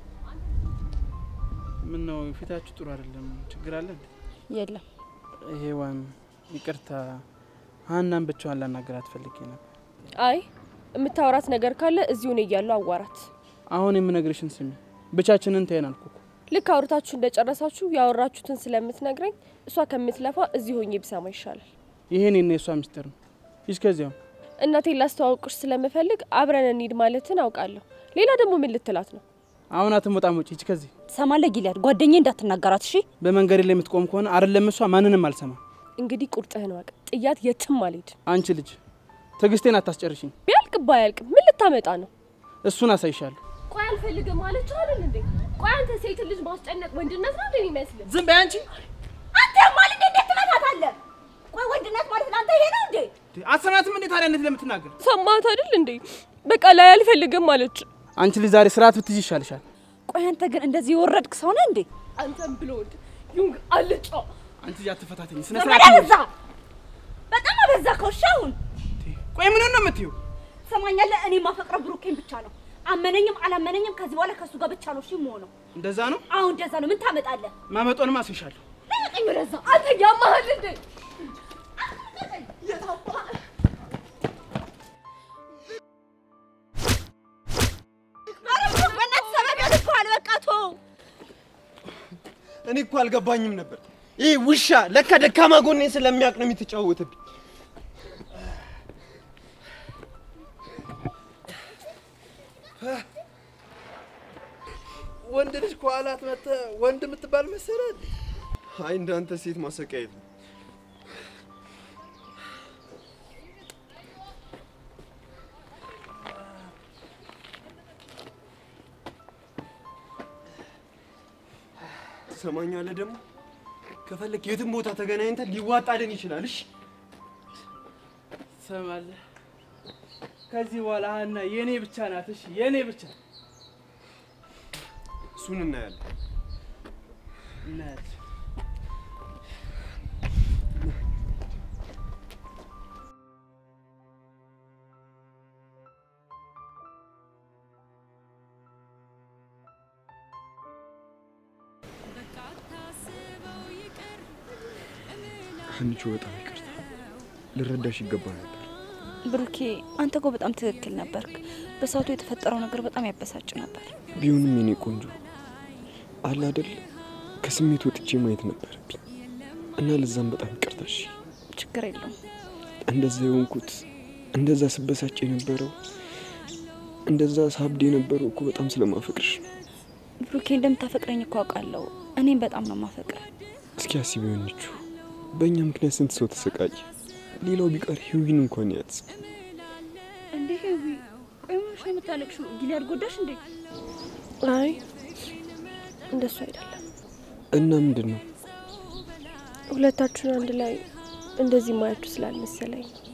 ምን ነው ፊታችሁ ጥሩ አይደለም። ችግር አለ እንዴ?
የለም
ሄዋን ይቅርታ፣ ሀናን ብቻዋን ላናገራት ፈልጌ ነበር።
አይ የምታወራት ነገር ካለ እዚሁ እኔ እያለሁ አዋራት።
አሁን የምነግርሽን ስሚ። ብቻችንን ተይን አልኩ እኮ።
ልክ አውርታችሁ እንደጨረሳችሁ ያወራችሁትን ስለምትነግረኝ እሷ ከምትለፋ እዚህ ሆኜ ብሰማ ይሻላል።
ይሄን የኔ የሷ ሚስጥር ነው። እስከዚያው
እናቴን ላስተዋውቅሽ ስለምፈልግ አብረን እንሂድ ማለትን አውቃለሁ። ሌላ ደግሞ ምን ልትላት ነው?
አሁን አትሞጣም። ውጪ ሂጂ ከዚህ።
ትሰማለህ ጊልያድ? ጓደኛዬ እንዳትናገራት እሺ።
በመንገድ ላይ የምትቆም ከሆነ አይደለም እሷ ማንንም አልሰማም።
እንግዲህ ቁርጥህን ወቅ። ጥያት የትም አልሄድ።
አንቺ ልጅ ትዕግስቴን አታስጨርሽኝ።
ቢያልቅ ባያልቅ ምን ልታመጣ ነው?
እሱን አሳይሻለሁ።
ቆይ አልፈልግም ማለት አይደል እንዴ? ቆይ አንተ ሴት ልጅ ማስጨነቅ ወንድነት ነው እንደሚመስል?
ዝም በይ አንቺ።
አንተ ማለት እንዴት ትመታታለህ? ቆይ ወንድነት ማለት ለአንተ ይሄ ነው እንዴ?
አትሰማትም እንዴ ታዲያ? እንዴት ለምትናገር
ሰማት አይደል እንዴ? በቃ ላይ አልፈልግም አለች።
አንቺ ልጅ ዛሬ ስርዓት ብትይዥ ይሻልሻል።
ቆይ አንተ ግን እንደዚህ የወረድክ ሰው ነህ እንዴ?
አንተም ብሎ ወንድ ዩንግ አልጫ
አንቺ ልጅ አትፈታተኝ። ስነ
በጣም
ስርዓት
አበዛ፣ በጣም አበዛ። ከውሻ አሁን
ቆይ ምን ነው የምትይው?
ትሰማኛለህ? እኔ ማፈቅረው ብሩኬን ብቻ ነው። አመነኝም አላመነኝም ከዚህ በኋላ ከእሱ ጋር ብቻ ነው እሺ የምሆነው።
እንደዛ ነው
አሁን እንደዛ ነው። ምን ታመጣለህ?
ማመጦንም አስይሻለሁ።
ለቀኝ ወደዛ።
አንተ ያማሃል እንዴ?
እኔ እኮ አልገባኝም ነበር። ይህ ውሻ ለካ ደካማ ጎኔን ስለሚያውቅ ነው የምትጫወትብኝ።
ወንድ ልጅ ከኋላት መጥተህ ወንድ የምትባል መሰለህ?
አይ እንዳንተ ሴት ማሰቃየት ነው። ትሰማኛለህ? ደግሞ ከፈለክ የትም ቦታ ተገናኝተን ሊዋጣልን ይችላል። እሺ
ትሰማለህ? ከዚህ በኋላ ሀና የኔ ብቻ ናት። እሺ የኔ ብቻ
እሱን እናያለን።
እናያለን።
ሀኒቾ በጣም ይቅርታ፣ ልረዳሽ ይገባ ነበር።
ብሩኬ አንተ እኮ በጣም ትክክል ነበርክ። በሰዓቱ የተፈጠረው ነገር በጣም ያበሳጭ ነበር።
ቢሆንም የኔ ቆንጆ አለ አይደል ከስሜት ወጥቼ ማየት ነበረብኝ እና ለዛም በጣም ይቅርታ። እሺ
ችግር የለውም።
እንደዛ የሆንኩት እንደዛ ስበሳጭ የነበረው እንደዛ ሳብድ የነበረው እኮ በጣም ስለማፈቅርሽ ነው።
ብሩኬ እንደምታፈቅረኝ እኮ አውቃለሁ። እኔም በጣም ነው ማፈቅረ።
እስኪ አስቢ ሆነችው በእኛ ምክንያት ስንት ሰው ተሰቃየ። ሌላው ቢቀር ህዊን እንኳን ያዝ
እንዴ ህዊ፣ ቆይ ምንሽ ነው የምታለቅሽው? ጊሊያድ ጎዳሽ እንዴ?
አይ እንደሱ አይደለም።
እና ምንድን ነው
ሁለታችሁን አንድ ላይ እንደዚህ ማያችሁ ስላልመሰለኝ ነው።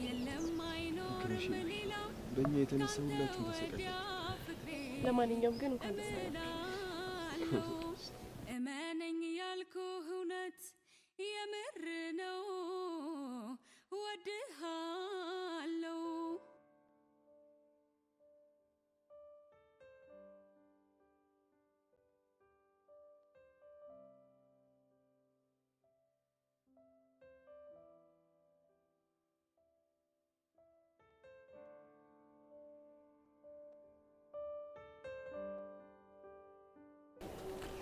በእኛ የተነሳ ሁላችሁም ተሰቃየ።
ለማንኛውም ግን እንኳን ደስ አላችሁ።
እመነኝ ያልኩህ እውነት የምር ነው ወድሃለው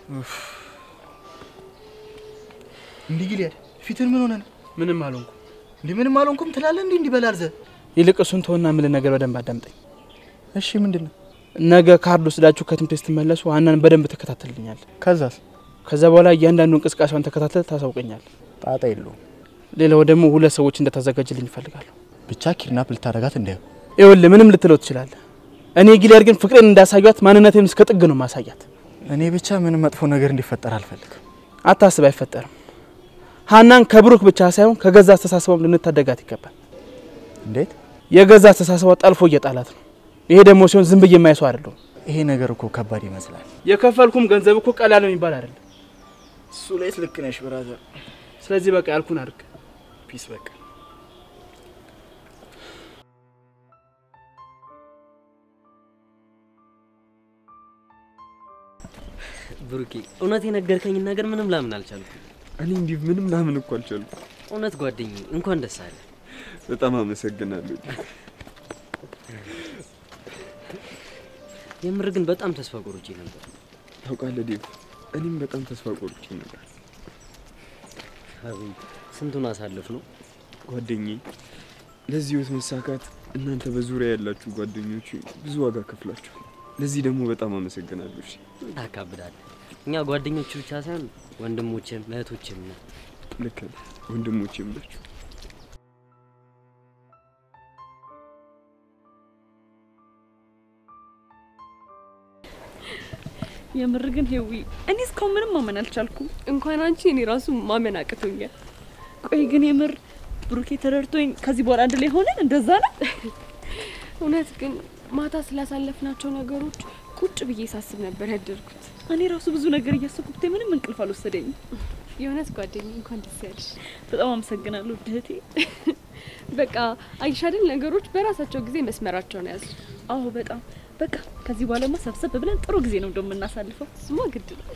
እንዲህ ጊልያድ ፊትን ምን ሆነ ነው?
ምንም አልሆንኩም።
እንዲህ ምንም አልሆንኩም ትላለህ? እንዲህ እንዲህ በላል ዘ
ይልቅ እሱን ተወና የምልህ ነገር በደንብ አዳምጠኝ።
እሺ ምንድን ነው?
ነገ ካርድ ወስዳችሁ ከትምህርት ቤት ስትመለሱ ሀናን በደንብ ትከታተልኛል።
ከዛስ?
ከዛ በኋላ እያንዳንዱ እንቅስቃሴዋን ተከታተል ታሳውቀኛል።
ጣጣ የለውም።
ሌላው ደግሞ ሁለት ሰዎች እንደታዘጋጅልኝ ይፈልጋለሁ።
ብቻ ኪድናፕ ልታደርጋት እንዳየው።
ይኸውልህ ምንም ልትለው ትችላለህ። እኔ ጊልያድ ግን ፍቅሬን እንዳሳያት ማንነቴን እስከ ጥግ ነው ማሳያት።
እኔ ብቻ ምንም መጥፎ ነገር እንዲፈጠር አልፈልግም።
አታስብ፣ አይፈጠርም። ሀናን ከብሩክ ብቻ ሳይሆን ከገዛ አስተሳሰቧም ልንታደጋት ይገባል።
እንዴት?
የገዛ አስተሳሰቧ ጠልፎ እየጣላት ነው። ይሄ ደግሞ ሲሆን ዝም ብዬ የማይሰው አይደለሁም።
ይሄ ነገር እኮ ከባድ ይመስላል።
የከፈልኩም ገንዘብ እኮ ቀላል የሚባል አይደለም።
እሱ ላይስ ልክ ነሽ ብራዘር።
ስለዚህ በቃ ያልኩን አድርግ።
ፒስ በቃ
ብሩኬ እውነት የነገርከኝን ነገር ምንም ላምን አልቻልኩም።
እኔ እንዲህ ምንም ላምን እኮ አልቻልኩም።
እውነት ጓደኛዬ እንኳን ደስ አለ።
በጣም አመሰግናለሁ።
የምር ግን በጣም ተስፋ ቆርጬ ነበር።
ታውቃለህ ዴቭ፣ እኔም በጣም ተስፋ ቆርጬ ነበር።
አቤት ስንቱን አሳልፍ ነው
ጓደኛዬ፣ ለዚህ ህይወት መሳካት እናንተ በዙሪያ ያላችሁ ጓደኞች ብዙ ዋጋ ከፍላችኋል። ለዚህ ደግሞ በጣም አመሰግናለሁ። እሺ
ታካብዳለህ። እኛ ጓደኞች ብቻ ሳይሆን ወንድሞችም እህቶችም ነን።
ልክ ነህ፣ ወንድሞቼም ናችሁ።
የምር ግን ሄዊ እኔ እስካሁን ምንም ማመን አልቻልኩም። እንኳን አንቺ እኔ ራሱ ማመን አቅቶኛል። ቆይ ግን የምር ብሩኬ ተረድቶኝ ከዚህ በኋላ አንድ ላይ ሆነን እንደዛ ነው?
እውነት ግን ማታ ስላሳለፍናቸው ነገሮች ቁጭ ብዬ ሳስብ ነበር ያደርኩት።
እኔ ራሱ ብዙ ነገር እያሰብኩት ምንም እንቅልፍ አልወሰደኝም።
የእውነት ጓደኛ እንኳን ደስ ያለሽ።
በጣም አመሰግናለሁ እህቴ።
በቃ አይሽ አይደል ነገሮች በራሳቸው ጊዜ መስመራቸውን ያዙ።
አዎ በጣም በቃ ከዚህ በኋላማ ሰብሰብ ብለን ጥሩ ጊዜ ነው እንደው የምናሳልፈው።
ስማ ግድ ነው።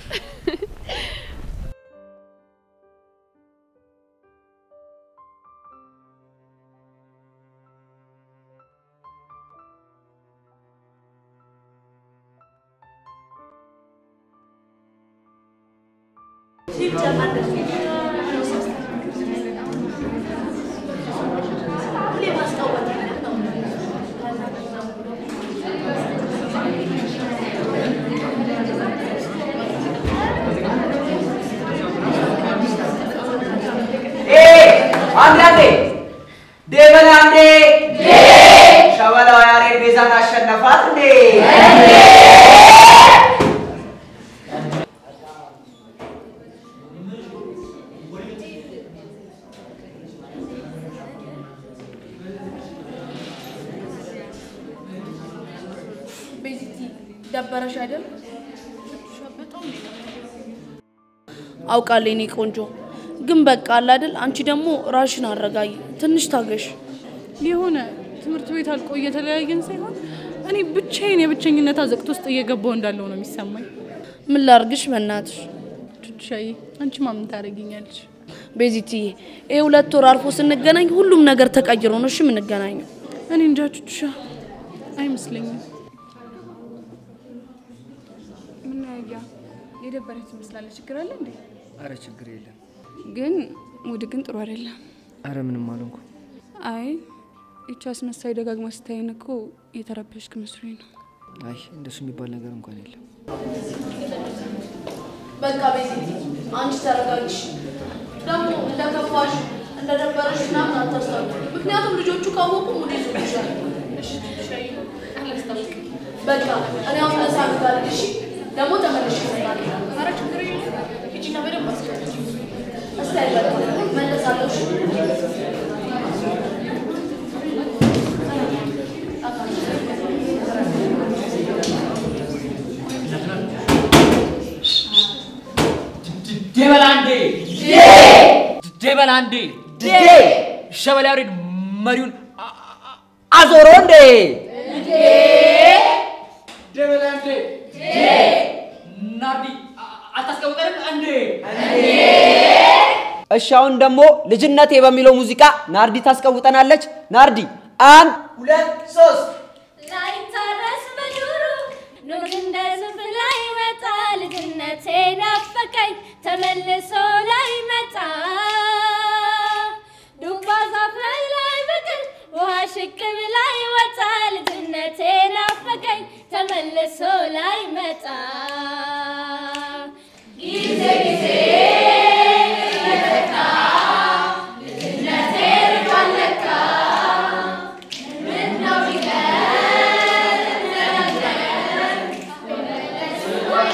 አንዳንዴ ደበላ እንዴ ሸበላው ያሬድ ቤዛን አሸነፋት እንዴ
ቤዚቲ ደበረሽ አይደል? አውቃለሁ የኔ ቆንጆ፣ ግን በቃ አለ አይደል? አንቺ ደግሞ ራሽን አረጋጊ፣ ትንሽ ታገሽ።
የሆነ ትምህርት ቤት አልቆ እየተለያየን ሳይሆን እኔ ብቻዬን የብቸኝነት አዘቅት ውስጥ እየገባው እንዳለው ነው የሚሰማኝ።
ምን ላርግሽ በእናትሽ?
ቹቻዬ አንቺ ማምን ታደርጊኛለሽ?
ቤዚትዬ ይሄ ሁለት ወር አልፎ ስንገናኝ ሁሉም ነገር ተቀይሮ ነው እሺ የምንገናኘው።
እኔ እንጃ ቹቻ፣ አይመስለኝም።
ምን ያያ የደበረች ትመስላለች። ችግር አለ እንዴ?
አረ ችግር የለም።
ግን ሙድ ግን ጥሩ አይደለም።
አረ ምንም አልሆንኩ።
አይ ይቺ አስመሳይ ደጋግማ ስታይን እኮ የተረበሽክ መስሎኝ ነው።
አይ እንደሱ የሚባል ነገር እንኳን የለም።
በቃ ቤዚቲ አንቺ ተረጋጊሽ። ደግሞ እንደከፋሽ እንደደበረሽ ምናምን አታስታውቂ፣ ምክንያቱም ልጆቹ ካወቁ ሙድ ይዞብሻል። እሺ ሻይ አላስታውቅም። በቃ እኔ አሁን ለሳ ጋር እሺ፣ ደግሞ ተመልሼ እመጣለሁ። ኧረ ችግር የለም ሂጂና በደንብ አስቀምጪ። እስቲ አይበቃ መለሳለሁ። እሺ
ደበላንዴ ደበላንዴ ሸበላ ያሬድ መሪውን አ- አ- አዞሮ እንዴ ደበላንዴ ናርዲ አ- አታስቀውጠንም እንዴ
እሺ አሁን ደግሞ ልጅነቴ በሚለው ሙዚቃ ናርዲ ታስቀውጠናለች። ናርዲ አንድ
ሁለት ሶስት
ላይታረስ በዱሩ ኑር እንደ ዝንብ ላይ መጣ ልጅነቴ ና ተመልሶ ላይ መጣ ዱባ ዛፍ ላይ ብቅል ውሃ ሽቅብ ላይ ወጣ ልጅነቴ ናፈቀኝ ተመልሶ ላይ መጣ ጊዜ ጊዜ ይተካ ልጅነቴ ርቋል ለካ ምነው ቢቀር እንደነበር መመለሱ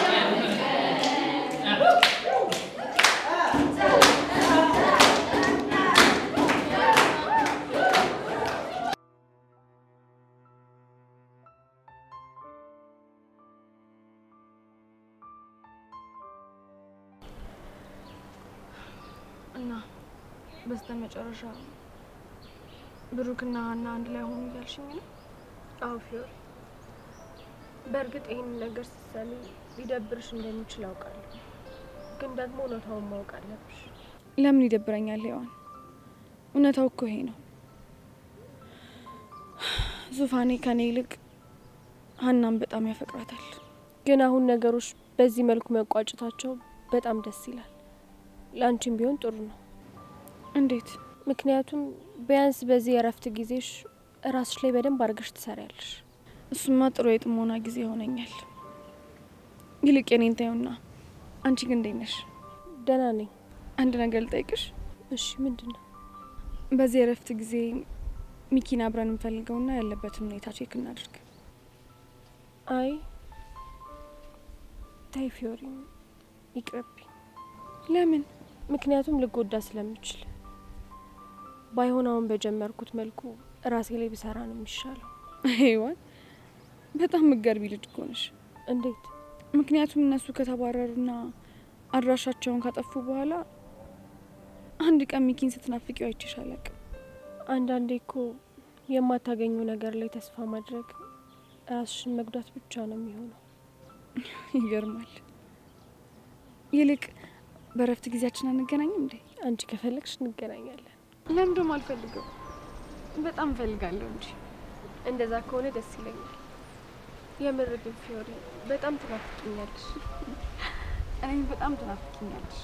እና በስተ መጨረሻ ብሩክና ሀና አንድ ላይ ሆኑ እያልሽኝ ነው?
አዎ ፊዮሪ፣ በእርግጥ ይህን ነገር ስትሰሚ ሊደብርሽ እንደሚችል አውቃለሁ፣ ግን ደግሞ እውነታውን ማወቅ አለብሽ።
ለምን ይደብረኛል ሔዋን? እውነታው እኮ ይሄ ነው። ዙፋኔ ከኔ ይልቅ ሀናን በጣም ያፈቅራታል።
ግን አሁን ነገሮች በዚህ መልኩ መቋጨታቸው በጣም ደስ ይላል። ለአንቺም ቢሆን ጥሩ ነው።
እንዴት?
ምክንያቱም ቢያንስ በዚህ የእረፍት ጊዜሽ ራስሽ ላይ በደንብ አድርገሽ ትሰሪያለሽ።
እሱማ ጥሩ የጥሞና ጊዜ ይሆነኛል። ይልቅ የኔን ታዩና፣ አንቺ ግን እንዴት ነሽ?
ደህና ነኝ።
አንድ ነገር ልጠይቅሽ።
እሺ፣ ምንድን ነው?
በዚህ የእረፍት ጊዜ ሚኪን አብረን እንፈልገውና ያለበትን ሁኔታ ቼክ እናድርግ።
አይ ታይ ፊዮሪ፣ ይቅርብኝ።
ለምን?
ምክንያቱም ልጎዳ ስለምችል። ባይሆን አሁን በጀመርኩት መልኩ ራሴ ላይ ብሰራ ነው የሚሻለው።
ሔዋን በጣም ምገርቢ ልጅ እኮ ነሽ።
እንዴት?
ምክንያቱም እነሱ ከተባረሩና አድራሻቸውን ካጠፉ በኋላ አንድ ቀን ሚኪን ስትናፍቂው አይቼሽ አላቅም።
አንዳንዴ እኮ የማታገኘው ነገር ላይ ተስፋ ማድረግ ራስሽን መጉዳት ብቻ ነው የሚሆነው።
ይገርማል። ይልቅ በእረፍት ጊዜያችን አንገናኝም እንዴ?
አንቺ ከፈለግሽ እንገናኛለን።
ለምንድም አልፈልገው፣ በጣም እፈልጋለሁ እንጂ።
እንደዛ ከሆነ ደስ ይለኛል። የምር ግን ፊዮሪ በጣም ትናፍቂኛለሽ።
እኔም በጣም ትናፍቂኛለሽ።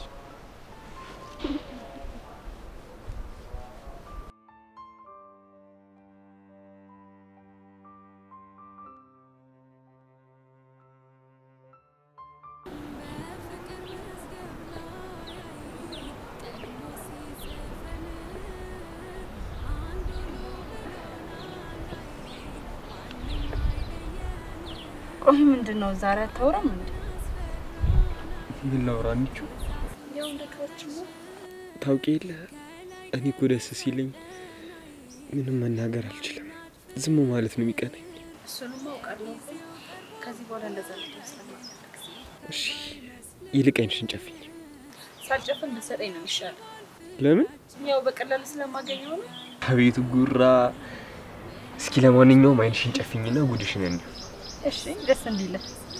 ቆይ ምንድን ነው ዛሬ አታወራም እንዴ?
ምን ላውራ አንቺ?
ያው እንደ ድሮአችን ነው።
ታውቂ የለ እኔ እኮ ደስ ሲለኝ ምንም መናገር አልችልም። ዝም ማለት ነው የሚቀናኝ።
እሱንም አውቃለሁ። ከዚህ በኋላ እንደዛ ልትሆን ስለማልፈልግ
እሺ ይልቅ ዓይንሽን ጨፍኝ።
ሳልጨፍን ብትሰጠኝ ነው የሚሻለው።
ለምን?
ያው በቀላሉ ስለማገኘው ነው።
አቤቱ ጉራ። እስኪ ለማንኛውም ዓይንሽን ጨፍኝና ጉድሽን እንዲሁ
እሺ ደስ እንዲለ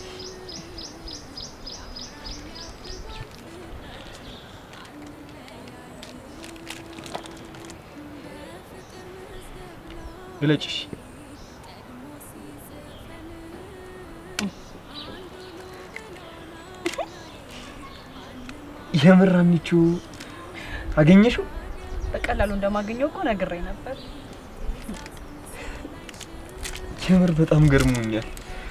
ግለጭሽ። የምር አንቺ አገኘሽው?
በቀላሉ እንደማገኘው እኮ ነግሬ ነበር።
የምር በጣም ገርሞኛል።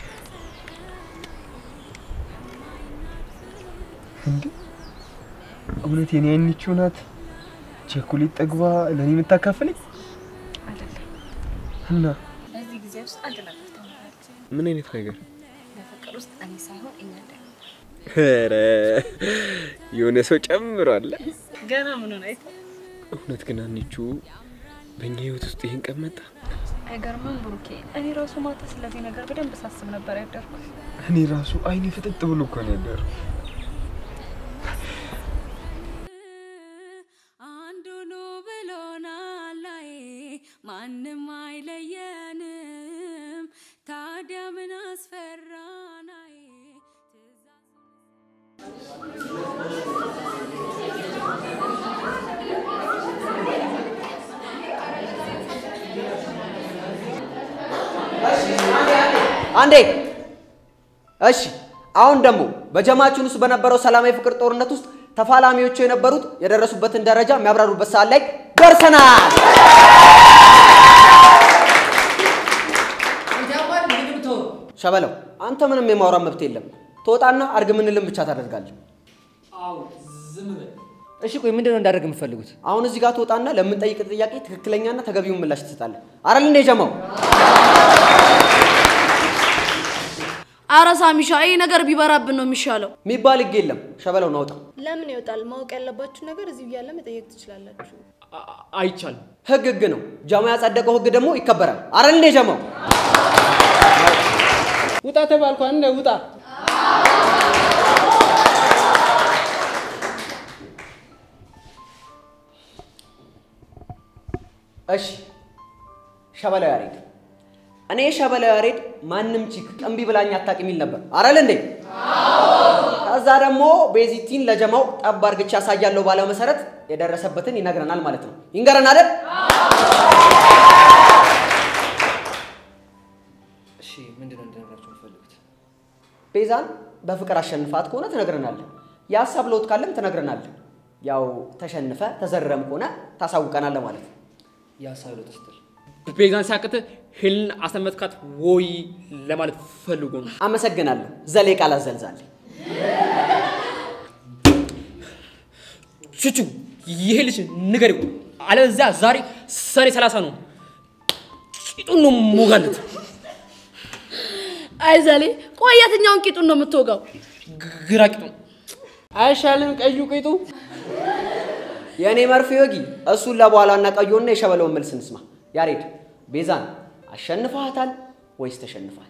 እንዴ እውነት የኔ አይንቺው ናት ቸኮሌት ጠግባ ለእኔ የምታካፍለኝ?
አይደለም።
እና
በዚህ ጊዜ ውስጥ አንድ ነገር ተምራለች።
ምን አይነት ነገር?
በፍቅር ውስጥ እኔ ሳይሆን እኛ እንደ
ኧረ የሆነ ሰው ጨምሯል።
ገና ምኑን አይተ
እውነት ግን አንቺ በእኛ ህይወት ውስጥ ይሄን ቀን መጣ።
አይገርምም ብሩኬ? እኔ ራሱ ማታ ስለዚህ ነገር በደንብ ሳስብ ነበር ያደርኩት።
እኔ ራሱ አይኔ ፍጥጥ ብሎ እኮ ነው ያደረው።
አንድ ሁኑ ብሎናል አይ ማንም አይለየንም። ታዲያ ምን አስፈራን አይ
አንዴ እሺ። አሁን ደግሞ በጀማችን ውስጥ በነበረው ሰላማዊ ፍቅር ጦርነት ውስጥ ተፋላሚዎቹ የነበሩት የደረሱበትን ደረጃ የሚያብራሩበት ሰዓት ላይ ደርሰናል። ሸበለው አንተ ምንም የማውራት መብት የለም። ትወጣና አርግ ምንልን ብቻ ታደርጋለህ።
አዎ ዝም በል።
እሺ ቆይ ምንድን ነው እንዳደርግ የምፈልጉት?
አሁን እዚህ ጋር ትወጣና ለምንጠይቅ ጥያቄ ትክክለኛና ተገቢውን ምላሽ ትሰጣለህ። አረል እንደ ጀማው
አረ ሳሚሻ ይህ ነገር ቢበራብን ነው የሚሻለው።
የሚባል ህግ የለም። ሸበለው ናውጣ።
ለምን ይወጣል? ማወቅ ያለባችሁ ነገር እዚሁ እያለ መጠየቅ ትችላላችሁ።
አይቻልም።
ህግ ህግ ነው። ጀማ ያጸደቀው ህግ ደግሞ ይከበራል። አረል እንደ ጀማው
ውጣ ተባልኳ እንደ ውጣ
እሺ ሸበለው ያሬድ እኔ ሸበለው ያሬድ ማንም ቺክ እምቢ ብላኝ አታውቅም የሚል ነበር አረል እንዴ? ከዛ ደግሞ ቤዚቲን ለጀማው ጠብ አርግቼ ያሳያለሁ ባለው መሰረት የደረሰበትን ይነግረናል ማለት ነው። ይንገረን አይደል?
እሺ ምንድን ነው እንድነግራችሁ የምትፈልጉት?
ቤዛን በፍቅር አሸንፋት ከሆነ ትነግረናለህ። የሀሳብ ለውጥ ካለም ትነግረናለህ። ያው ተሸንፈ ተዘረም ከሆነ ታሳውቀናለህ ማለት ነው።
የሀሳብ ለውጥ ስትል
ቤዛን ሲያቅት ሄልን አሰመጥካት ወይ ለማለት ፈልጎ ነው።
አመሰግናለሁ። ዘሌ ቃል አዘልዛል።
ቹቹ ይሄ ልጅ ንገሪው፣ አለበለዚያ ዛሬ ሰኔ ሰላሳ ነው ቂጡን ነው ሞጋለት።
አይ ዘሌ፣ ቆይ የትኛውን ቂጡን ነው የምትወጋው?
ግራ ቂጡን
አይሻልም? ቀዩ ቂጡ
የእኔ መርፌ ወጊ እሱን ለበኋላና ቀዮና የሸበለውን መልስ እንስማ። ያሬድ ቤዛን አሸንፈሃታል ወይስ ተሸንፈሃል?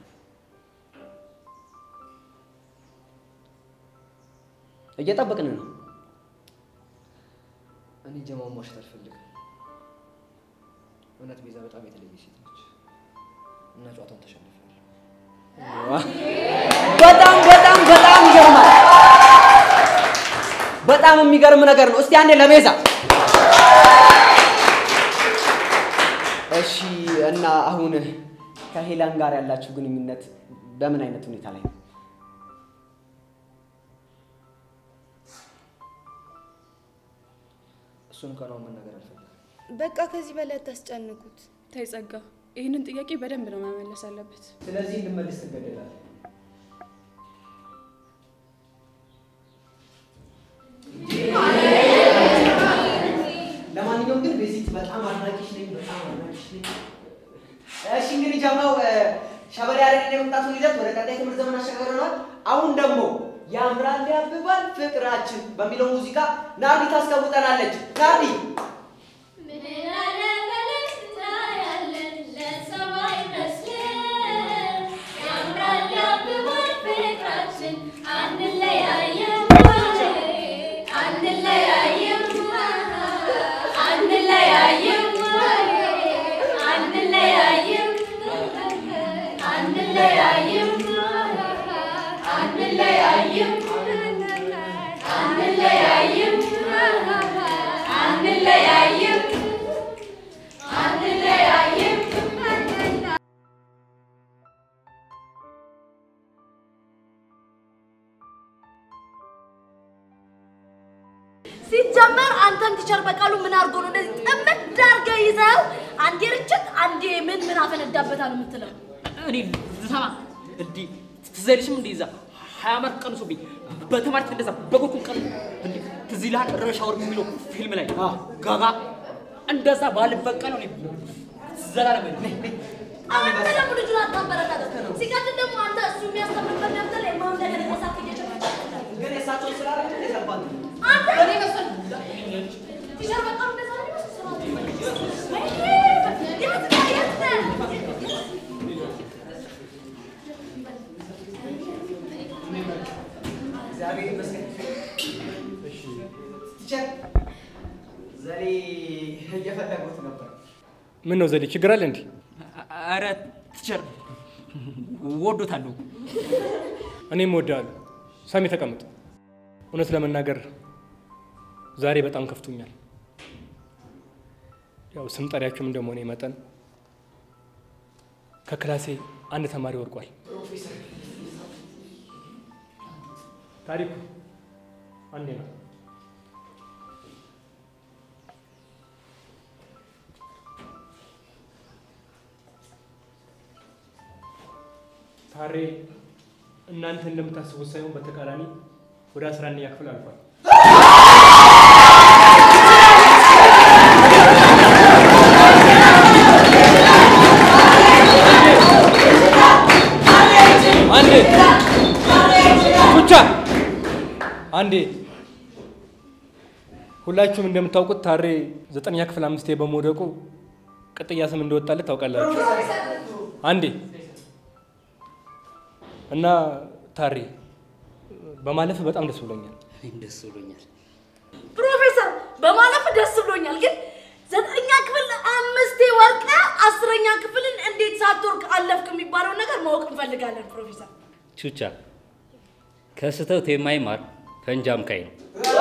እየጠበቅን ነው።
እኔ ጀማውን ማሸት አልፈልግም። እውነት ቤዛ በጣም የተለየ ሴት ነች እና ጨዋታውን ተሸንፏል።
በጣም በጣም በጣም ይገርማል። በጣም የሚገርም ነገር ነው። እስቲ አንዴ ለቤዛ እሺ። እና አሁን ከሄላን ጋር ያላችሁ ግንኙነት በምን አይነት ሁኔታ ላይ ነው?
እሱን እንኳን አሁን መናገር አልፈልግም።
በቃ ከዚህ በላይ አታስጨንቁት።
ተይ ጸጋ፣ ይህንን ጥያቄ በደንብ ነው መመለስ አለበት።
ስለዚህ እንድመልስ ትገደዳለህ። ለማንኛውም ግን ቤዚት በጣም አድናቂሽ ነኝ፣ በጣም አድናቂሽ ነኝ። እሺ እንግዲህ ጀማው ሸበሌ ያሬድ የመምጣቱን ሂደት ወደ ቀጣይ ትምህርት ዘመን አሸጋግረናል። አሁን ደግሞ ያምራል ያብባል ፍቅራችን በሚለው ሙዚቃ ናርዲ ታስቀውጠናለች። ናርዲ
ሲጀመር አንተን ቲቸር በቃሉ ምን አድርጎ ነው እንደዚህ ጥምድ አድርገህ ይዘው አንዴ ርችት አንዴ ምን ምን አፈነዳበታል የምትለው?
እኔ ልሰማ እንዲህ ትዝ አይልሽም? እንዲህ እዛ ሀያ ዓመት ቀንሶብኝ በተማሪት እንደዛ በጎኩን ቀን እንዲህ ትዝ ይልሃል? ረሽ አወር የሚለው ፊልም ላይ ጋጋ እንደዛ ባልበቀለው እኔ ዘላለም
አንተ ደግሞ ልጁን አታበረታተው። ሲቀጥል ደግሞ አንተ እሱ የሚያስተምርበት ደብተር ላይ ማን ነገር የሳት እየጨመረ
ግን የእሳቸው ስላለ የገባን
አንተ እኔ መሰል ቲቸር በቃሉ እንደዛ ነው የሚመስለው ስራ የት ነህ? የት ነህ?
እግዚአብሔር ይመስገን። ቲቸር ዘሌ እየፈለጉት ነበር።
ምን ነው ዘዴ ችግር አለ እንዴ?
ኧረ ቲቸር ወዶታለሁ።
እኔም እወድሃለሁ። ሳሚ ተቀመጥ። እውነት ለመናገር ዛሬ በጣም ከፍቶኛል። ያው ስም ጠሪያችሁም እንደመሆኔ መጠን ከክላሴ አንድ ተማሪ ወድቋል። ታሪኩ አንዴ ነው ታሬ እናንተ እንደምታስቡት ሳይሆን በተቃራኒ ወደ አስራ አንደኛ ክፍል አልፏል። አንዴ ብቻ አንዴ ሁላችሁም እንደምታውቁት ታሬ ዘጠነኛ ክፍል አምስቴ በመውደቁ ቅጥያ ስም እንደወጣለት ታውቃላችሁ። አንዴ እና ታሬ በማለፍ በጣም ደስ ብሎኛል።
እኔም ደስ ብሎኛል።
ፕሮፌሰር በማለፍ ደስ ብሎኛል፣ ግን ዘጠነኛ ክፍል አምስቴ ወርቀ አስረኛ ክፍልን እንዴት ሳትወርቅ አለፍክ የሚባለውን ነገር ማወቅ እንፈልጋለን ፕሮፌሰር።
ቹቻ ከስህተት የማይማር ፈንጂ አምካኝ ነው።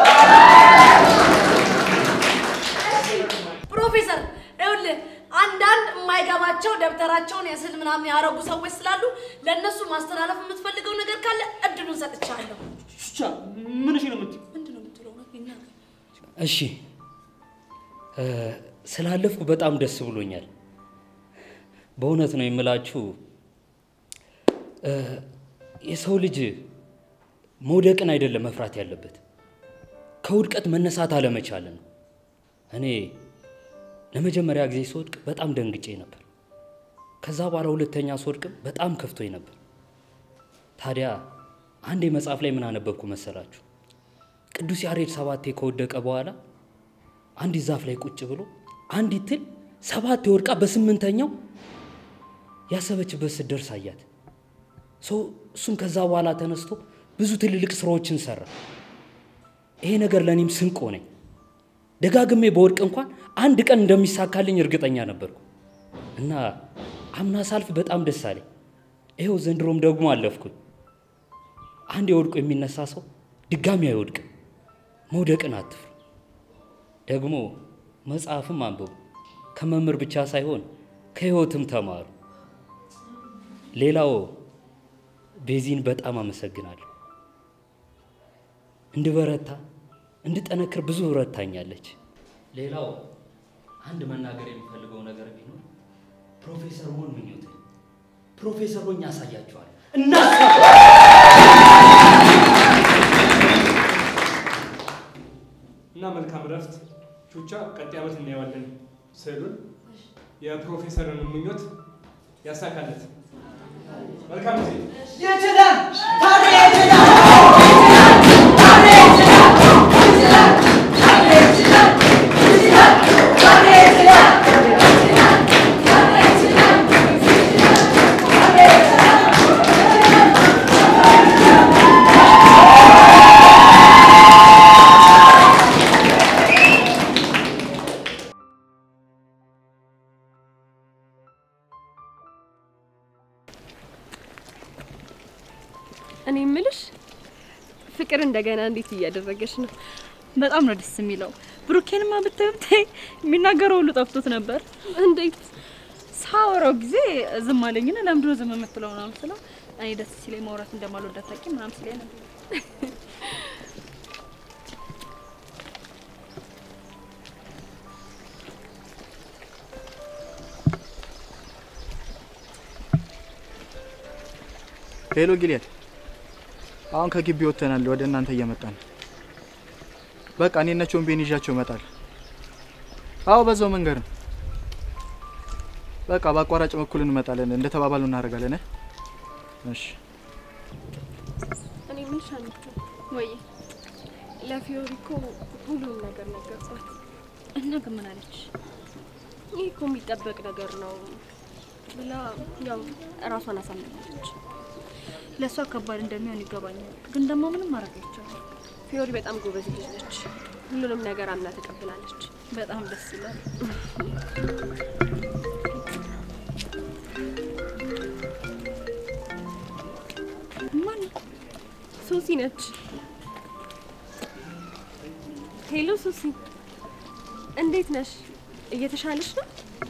ፕሮፌሰር ይኸውልህ አንዳንድ የማይገባቸው ደብተራቸውን የስዕል ምናምን ያረጉ ሰዎች ስላሉ ለእነሱ ማስተላለፍ የምትፈልገው ነገር ካለ እድሉን ሰጥቻለሁ።
ቹቻ ምን ነው የምትይው?
ምንድን ነው የምትለው? እውነት ይናገር።
እሺ እ፣ ስላለፍኩ በጣም ደስ ብሎኛል። በእውነት ነው የምላችሁ እ፣ የሰው ልጅ መውደቅን አይደለም መፍራት ያለበት ከውድቀት መነሳት አለመቻልን ነው። እኔ ለመጀመሪያ ጊዜ ስወድቅ በጣም ደንግጬ ነበር። ከዛ በኋላ ሁለተኛ ስወድቅም በጣም ከፍቶኝ ነበር። ታዲያ አንድ መጽሐፍ ላይ ምን አነበብኩ መሰላችሁ? ቅዱስ ያሬድ ሰባቴ ከወደቀ በኋላ አንዲት ዛፍ ላይ ቁጭ ብሎ አንዲት ትል ሰባቴ ወድቃ በስምንተኛው ያሰበችበት ስትደርስ አያት። ሰው እሱም ከዛ በኋላ ተነስቶ ብዙ ትልልቅ ስራዎችን ሰራ። ይሄ ነገር ለእኔም ስንቅ ሆነኝ። ደጋግሜ በወድቅ እንኳን አንድ ቀን እንደሚሳካልኝ እርግጠኛ ነበርኩ እና አምና ሳልፍ በጣም ደስ አለኝ። ይኸው ዘንድሮም ደግሞ አለፍኩኝ። አንድ የወድቆ የሚነሳ ሰው ድጋሚ አይወድቅም። መውደቅን አትፍሩ። ደግሞ መጽሐፍም አንብቡ። ከመምህር ብቻ ሳይሆን ከህይወትም ተማሩ። ሌላው ቤዚን በጣም አመሰግናለሁ። እንድበረታ እንድጠነክር ብዙ ረታኛለች። ሌላው አንድ መናገር የሚፈልገው ነገር ቢኖር ፕሮፌሰር መሆን ምኞት ነው። ፕሮፌሰር ሆኜ አሳያችኋለሁ።
እና መልካም እረፍት ቹቻ። ቀጣይ ዓመት እናየዋለን ስዕሉን። የፕሮፌሰርን ምኞት ያሳካለት። መልካም ጊዜ።
ይችላል ታዲያ ይችላል
እኔ የምልሽ ፍቅር እንደገና እንዴት እያደረገች ነው?
በጣም ነው ደስ የሚለው። ብሩኬንማ ብታይ ብታይ የሚናገረው ሁሉ ጠፍቶት ነበር።
እንዴት
ሳወራው ጊዜ ዝም አለኝና ለምንድን ነው ዝም የምትለው ምናምን ስለው እኔ ደስ ሲለኝ ማውራት እንደማልወድ አታውቂም ምናምን ሲለኝ ነበር።
ሄሎ ጊልያድ፣ አሁን ከግቢ ወጥተናል። ወደ እናንተ እየመጣን ነው። በቃ እኔ እነ ቾምቤን ይዣቸው እመጣለሁ። አዎ በዛው መንገድ ነው። በቃ በአቋራጭ በኩል እንመጣለን። እንደተባባሉ እናደርጋለን። እ? እሺ
እኔ የምልሽ አንቺ ወይ ለፊዮሪ እኮ ሁሉም ነገር ነገርኳት
እና ግን ምን አለች?
ይህ እኮ የሚጠበቅ ነገር ነው ብላ ያው እራሷን አሳምናለች።
ለእሷ ከባድ እንደሚሆን ይገባኛል፣ ግን ደግሞ ምንም ማድረግ አይቻልም።
ፊዮሪ በጣም ጎበዝ ልጅ ነች። ሁሉንም ነገር አምና ተቀብላለች።
በጣም ደስ ይላል።
ማን ሶሲ ነች። ሄሎ ሶሲ፣ እንዴት ነሽ? እየተሻለሽ ነው?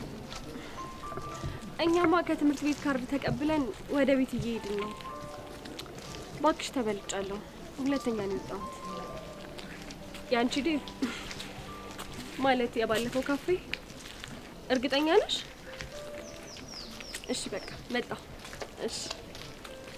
እኛማ ከትምህርት ቤት ካርድ ተቀብለን ወደ ቤት እየሄድን ነው። ባክሽ ተበልጫለሁ። ሁለተኛ ነው የወጣሁት። የአንቺ ዴር ማለት የባለፈው ካፌ እርግጠኛ ነሽ? እሺ በቃ መጣሁ። እሺ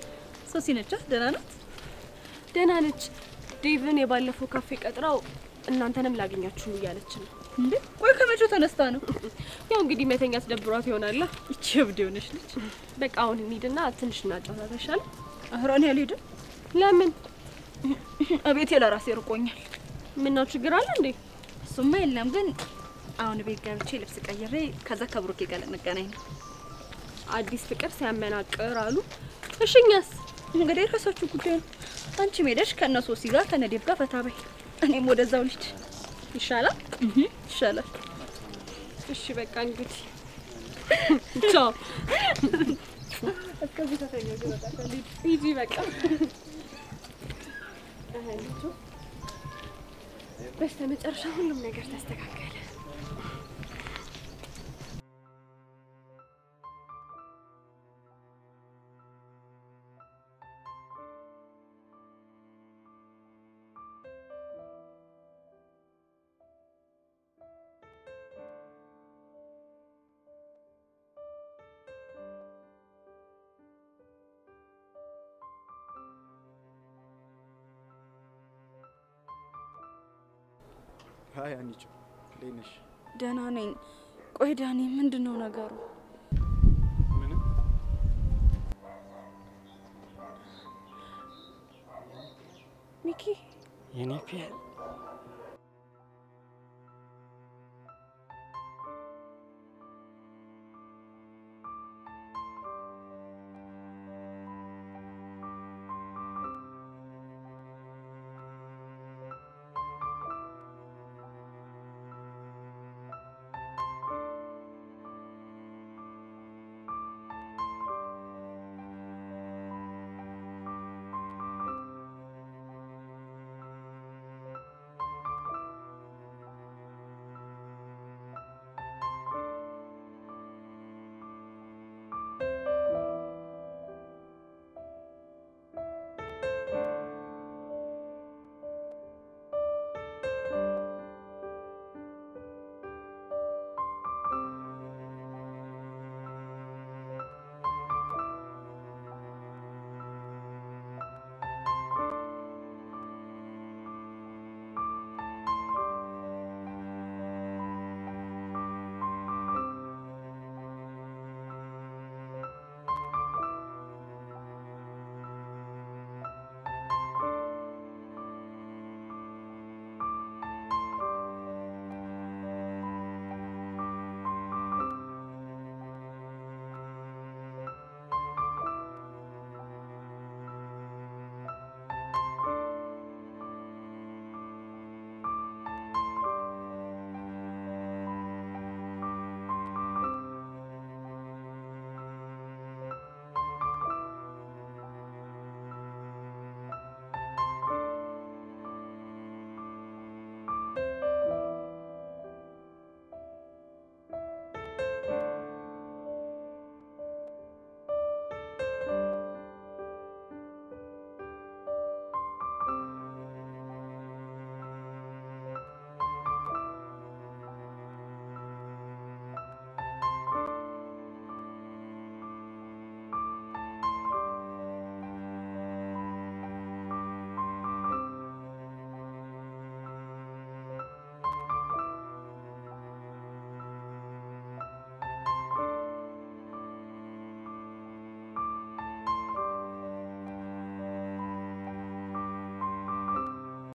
ሶሲ ነቻ ደህና ናት?
ደህና ነች። ዴቭን የባለፈው ካፌ ቀጥራው እናንተንም ላገኛችሁ እያለች ነው።
እንዴ ቆይ ከመቼው ተነስታ ነው?
ያው እንግዲህ መተኛት ደብሯት ይሆናላ።
ይቺ እብድ የሆነች ልጅ።
በቃ አሁን እንሂድና ትንሽ እናጫውታት አይሻልም?
ኧረ እኔ አልሄድም።
ለምን?
እቤቴ ለራሴ ርቆኛል።
ምነው ችግር አለ እንዴ?
እሱማ የለም፣ ግን አሁን ቤት ገብቼ ልብስ ቀይሬ ከዛ ከብሩኬ ጋር ልንገናኝ ነው።
አዲስ ፍቅር ሲያመናቅር አሉ። እሺ እኛስ?
እንግዲህ የራሳችሁ ጉዳይ ነው። አንቺም ሄደሽ ከእነ ሶሲ ጋር ከነዴብ ጋር ፈታ በይ፣ እኔም ወደዛው ልጅ
ይሻላል
ይሻላል።
እሺ በቃ እንግዲህ ቻው።
እስከዚህ ከተኛው ይወጣል።
ሂጂ በቃ በስተ መጨረሻ ሁሉም ነገር ተስተካከለ።
ሀይ አንቺ እንዴት ነሽ?
ደህና ነኝ። ቆይ ዳኒ፣ ምንድን ነው ነገሩ?
ምንም
ሚኪ
የኔ ፒያ